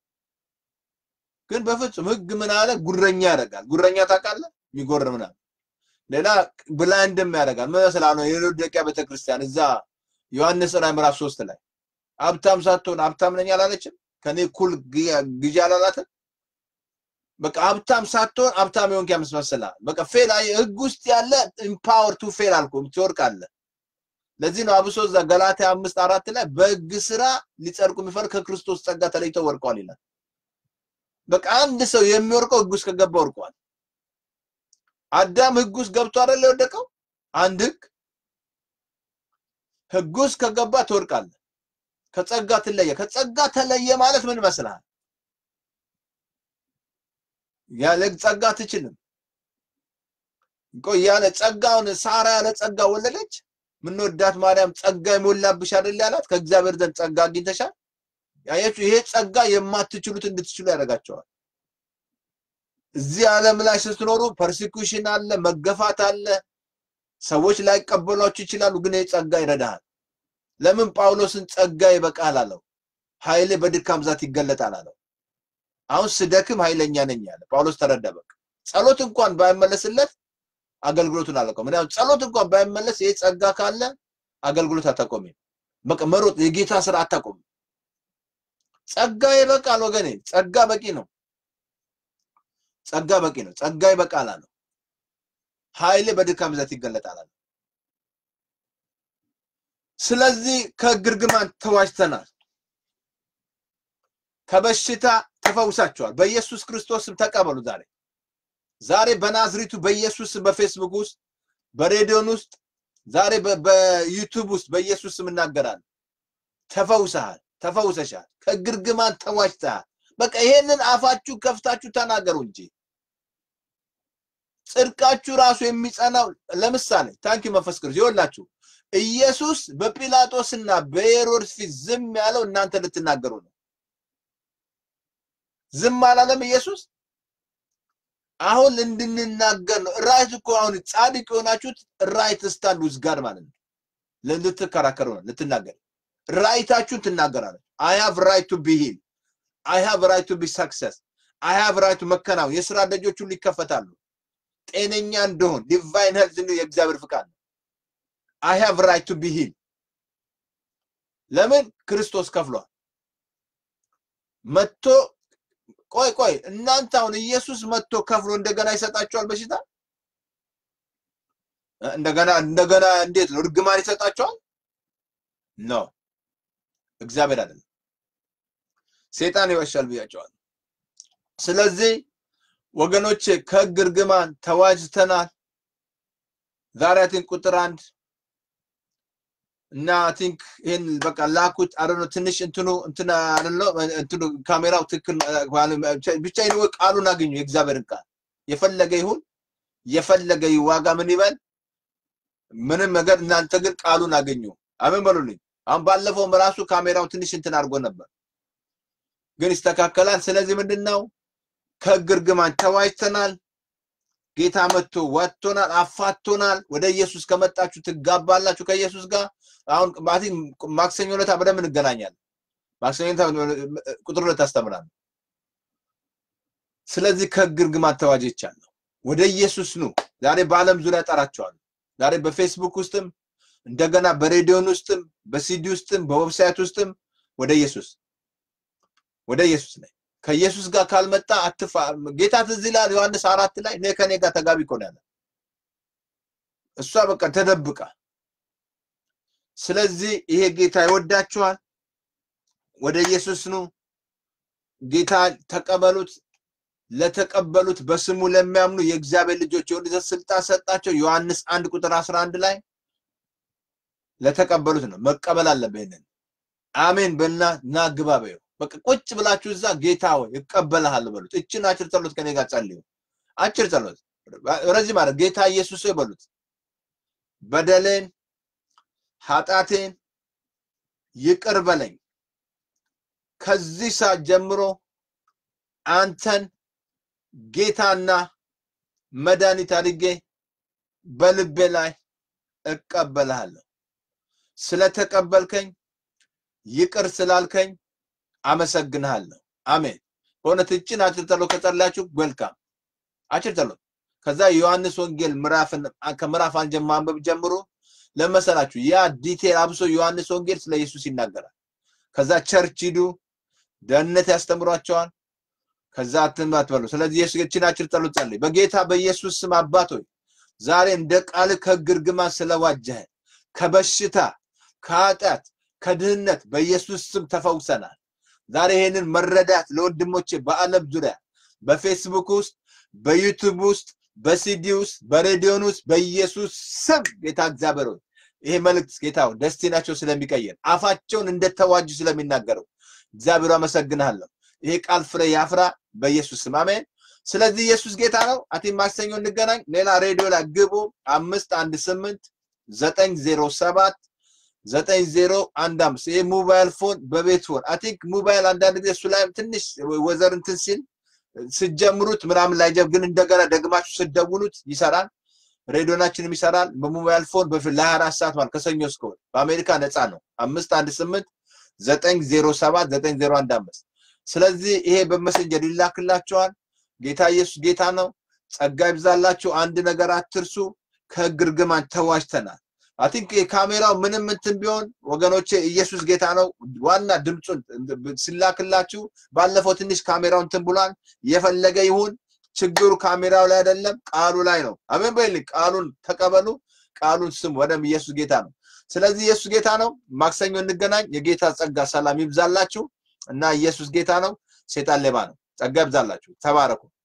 ግን በፍጹም ህግ ምን አለ ጉረኛ ያደርጋል ጉረኛ ታውቃለህ የሚጎር ምናምን ሌላ ብላይንድም ያደርጋል ምን ስላለ የሎዶቅያ ቤተክርስቲያን እዛ ዮሐንስ ራዕይ ምዕራፍ ሶስት ላይ ሀብታም ሳትሆን ሀብታም ነኝ አላለችም ከኔ እኩል ግዢ አላላትም በቃ ሀብታም ሳትሆን ሀብታም የሆንክ ያመስመስልሃል በቃ ፌል ህግ ውስጥ ያለ ኢምፓወር ቱ ፌል አልኩ ትወርቃለህ ለዚህ ነው አብሶ እዛ ገላትያ አምስት አራት ላይ በህግ ስራ ሊጸድቁ የሚፈልግ ከክርስቶስ ጸጋ ተለይተው ወርቀዋል ይላል። በቃ አንድ ሰው የሚወርቀው ህግ ውስጥ ከገባ ወርቀዋል። አዳም ህግ ውስጥ ገብቶ አይደል የወደቀው? አንድ ህግ ህግ ውስጥ ከገባ ትወርቃለህ። ከጸጋ ትለየ። ከጸጋ ተለየ ማለት ምን ይመስልሃል? ያለ ጸጋ አትችልም። ቆይ ያለ ጸጋውን ሳራ ያለ ጸጋ ወለደች። ምንወዳት ማርያም ጸጋ የሞላብሽ አይደል ያላት? ከእግዚአብሔር ዘንድ ጸጋ አግኝተሻል። ያያችሁ፣ ይሄ ጸጋ የማትችሉት እንድትችሉ ያደርጋቸዋል። እዚህ ዓለም ላይ ስትኖሩ ፐርሲኩሽን አለ፣ መገፋት አለ፣ ሰዎች ላይቀበሏችሁ ይችላሉ። ግን ይህ ጸጋ ይረዳሃል። ለምን ጳውሎስን ጸጋ ይበቃል አለው። ኃይሌ በድካም ብዛት ይገለጣል አለው። አሁን ስደክም ኃይለኛ ነኝ ያለ ጳውሎስ ተረዳ። በቃ ጸሎት እንኳን ባይመለስለት አገልግሎቱን አላቆም። ምክንያቱም ጸሎት እንኳን ባይመለስ ይህ ጸጋ ካለ አገልግሎት አታቆሚም። በቃ መሮጥ የጌታ ስራ አታቆም። ጸጋ ይበቃል ወገኔ፣ ጸጋ በቂ ነው። ጸጋ በቂ ነው። ጸጋ ይበቃል አለው። ኃይሌ በድካም ብዛት ይገለጣል አለው። ስለዚህ ከሕግ እርግማን ተዋጅተናል። ከበሽታ ተፈውሳችኋል። በኢየሱስ ክርስቶስ ስም ተቀበሉ ዛሬ ዛሬ በናዝሪቱ በኢየሱስ በፌስቡክ ውስጥ በሬዲዮን ውስጥ ዛሬ በዩቱብ ውስጥ በኢየሱስ ስም እናገራለን። ተፈውሰሃል፣ ተፈውሰሻል፣ ከሕግ እርግማን ተዋጅተሃል። በቃ ይሄንን አፋችሁ ከፍታችሁ ተናገሩ እንጂ ጽድቃችሁ ራሱ የሚጸናው ለምሳሌ ታንኪ መንፈስ ቅዱስ ይወላችሁ ኢየሱስ በጲላጦስና በሄሮድስ ፊት ዝም ያለው እናንተ ልትናገሩ ነው። ዝም አላለም ኢየሱስ። አሁን እንድንናገር ነው። ራይት እኮ አሁን ጻድቅ የሆናችሁት ራይት ስታንድ ዊዝ ጋድ ማለት ነው። ልትከራከሩ ነው፣ ልትናገር ራይታችሁን ትናገራለች። አይ ሃቭ ራይት ቱ ቢ ሂል አይ ሃቭ ራይት ቱ ቢ ሰክሰስ አይ ሃቭ ራይት ቱ መከናወን። የስራ ደጆች ሁሉ ይከፈታሉ። ጤነኛ እንደሆን ዲቫይን ሄልዝ ነው የእግዚአብሔር ፍቃድ ነው። አይ ሃቭ ራይት ቱ ቢ ሂል ለምን ክርስቶስ ከፍሏል። መጥቶ ቆይ ቆይ እናንተ አሁን ኢየሱስ መጥቶ ከፍሎ እንደገና ይሰጣቸዋል በሽታ እንደገና እንደገና እንዴት ነው እርግማን ይሰጣቸዋል? ኖ እግዚአብሔር አይደለም፣ ሴጣን ይወሻል ብያቸዋል። ስለዚህ ወገኖቼ ከሕግ እርግማን ተዋጅተናል። ዛሬ አይ ቲንክ ቁጥር አንድ እና አይ ቲንክ ይሄን በቃ ላኩት አረኖ ትንሽ እንትኑ እንትና አረኖ እንትኑ ካሜራው ትክክል ብቻ ይነው ቃሉን አገኙ። የእግዚአብሔርን ቃል የፈለገ ይሁን የፈለገ ዋጋ ምን ይበል ምንም ነገር እናንተ ግን ቃሉን አገኙ። አሜን በሉልኝ። አሁን ባለፈውም ራሱ ካሜራው ትንሽ እንትን አድርጎ ነበር፣ ግን ይስተካከላል። ስለዚህ ምንድን ነው ከሕግ እርግማን ተዋጅተናል። ጌታ መጥቶ ወጥቶናል፣ አፋቶናል። ወደ ኢየሱስ ከመጣችሁ ትጋባላችሁ ከኢየሱስ ጋር። አሁን ማክሰኞ ዕለት በደንብ እንገናኛለን። ማክሰኞ ቁጥር ሁለት አስተምራለሁ። ስለዚህ ከሕግ እርግማን ተዋጅቻለሁ። ወደ ኢየሱስ ኑ። ዛሬ በዓለም ዙሪያ ጠራቸዋለሁ። ዛሬ በፌስቡክ ውስጥም እንደገና በሬዲዮን ውስጥም በሲዲ ውስጥም በዌብሳይት ውስጥም ወደ ኢየሱስ ወደ ኢየሱስ ነኝ። ከኢየሱስ ጋር ካልመጣ አትፋ ጌታ ትዝ ይላል ዮሐንስ አራት ላይ እኔ ከኔ ጋር ተጋቢ እኮ ነው ያለ እሷ በቃ ተደብቃ። ስለዚህ ይሄ ጌታ ይወዳችኋል። ወደ ኢየሱስ ኑ። ጌታ ተቀበሉት ለተቀበሉት በስሙ ለሚያምኑ የእግዚአብሔር ልጆች የወልድ ስልጣን ሰጣቸው ዮሐንስ አንድ ቁጥር 11 ላይ ለተቀበሉት ነው መቀበል አለብህ ይሄንን አሜን በልና ና ግባ በይው በቃ ቁጭ ብላችሁ እዛ ጌታ ሆይ እቀበልሃለሁ በሉት እችን አጭር ጸሎት ከኔ ጋር ጸልዩ አጭር ጸሎት ረዚህ ማለት ጌታ ኢየሱስ ሆይ በሉት በደሌን ኃጢአቴን ይቅር በለኝ ከዚህ ሰዓት ጀምሮ አንተን ጌታና መድኃኒት አድርጌ በልቤ ላይ እቀበልሃለሁ ስለተቀበልከኝ ይቅር ስላልከኝ አመሰግንሃለሁ አሜን በእውነት እችን አጭር ጸሎት ከጸላችሁ ዌልካም አጭር ጸሎት ከዛ የዮሐንስ ወንጌል ምዕራፍን ከምዕራፍ አንድ ማንበብ ጀምሮ ለመሰላችሁ ያ ዲቴል አብሶ ዮሐንስ ወንጌል ስለ ኢየሱስ ይናገራል ከዛ ቸርች ሂዱ ደህንነት ያስተምሯቸዋል ከዛ አትንባት በሉ ስለዚህ ኢየሱስ እችን አጭር ጸሎት ጸልይ በጌታ በኢየሱስ ስም አባት ሆይ ዛሬ እንደ ቃል ከህግ እርግማን ስለዋጀህን ከበሽታ ከኃጢአት ከድህነት በኢየሱስ ስም ተፈውሰናል ዛሬ ይሄንን መረዳት ለወንድሞቼ በአለም ዙሪያ በፌስቡክ ውስጥ በዩቱብ ውስጥ በሲዲ ውስጥ በሬዲዮን ውስጥ በኢየሱስ ስም ጌታ እግዚአብሔር ሆይ ይሄ መልእክት ጌታ ደስቲናቸው ስለሚቀየር አፋቸውን እንደተዋጁ ስለሚናገረው እግዚአብሔር አመሰግንሃለሁ ይሄ ቃል ፍሬ ያፍራ በኢየሱስ ስም አሜን ስለዚህ ኢየሱስ ጌታ ነው አቲ ማክሰኞ እንገናኝ ሌላ ሬዲዮ ላይ ግቡ አምስት አንድ ስምንት ዘጠኝ ዜሮ ሰባት ዘጠኝ ዜሮ አንድ አምስት ይሄ ሞባይል ፎን በቤት ፎን አይ ቲንክ ሞባይል አንዳንድ ጊዜ እሱ ላይም ትንሽ ወዘር እንትን ሲል ስጀምሩት ምናምን ላይ ግን እንደገና ደግማችሁ ስደውሉት ይሰራል ሬዲዮናችንም ይሰራል በሞባይል ፎን በፊት ለ24 ሰዓት ማለት ከሰኞ እስከ እሑድ በአሜሪካ ነፃ ነው አምስት አንድ ስምንት ዘጠኝ ዜሮ ሰባት ዘጠኝ ዜሮ አንድ አምስት ስለዚህ ይሄ በመሰንጀር ይላክላቸዋል ጌታ ኢየሱስ ጌታ ነው ጸጋ ይብዛላችሁ አንድ ነገር አትርሱ ከህግ እርግማን ተዋጅተናል አቲንክ የካሜራው ምንም እንትን ቢሆን ወገኖቼ ኢየሱስ ጌታ ነው ዋና ድምፁን ሲላክላችሁ ባለፈው ትንሽ ካሜራው እንትን ብሏል የፈለገ ይሁን ችግሩ ካሜራው ላይ አይደለም ቃሉ ላይ ነው አሜን በይልኝ ቃሉን ተቀበሉ ቃሉን ስም ወደም ኢየሱስ ጌታ ነው ስለዚህ ኢየሱስ ጌታ ነው ማክሰኞ እንገናኝ የጌታ ጸጋ ሰላም ይብዛላችሁ እና ኢየሱስ ጌታ ነው ሴጣን ሌባ ነው ጸጋ ይብዛላችሁ ተባረኩ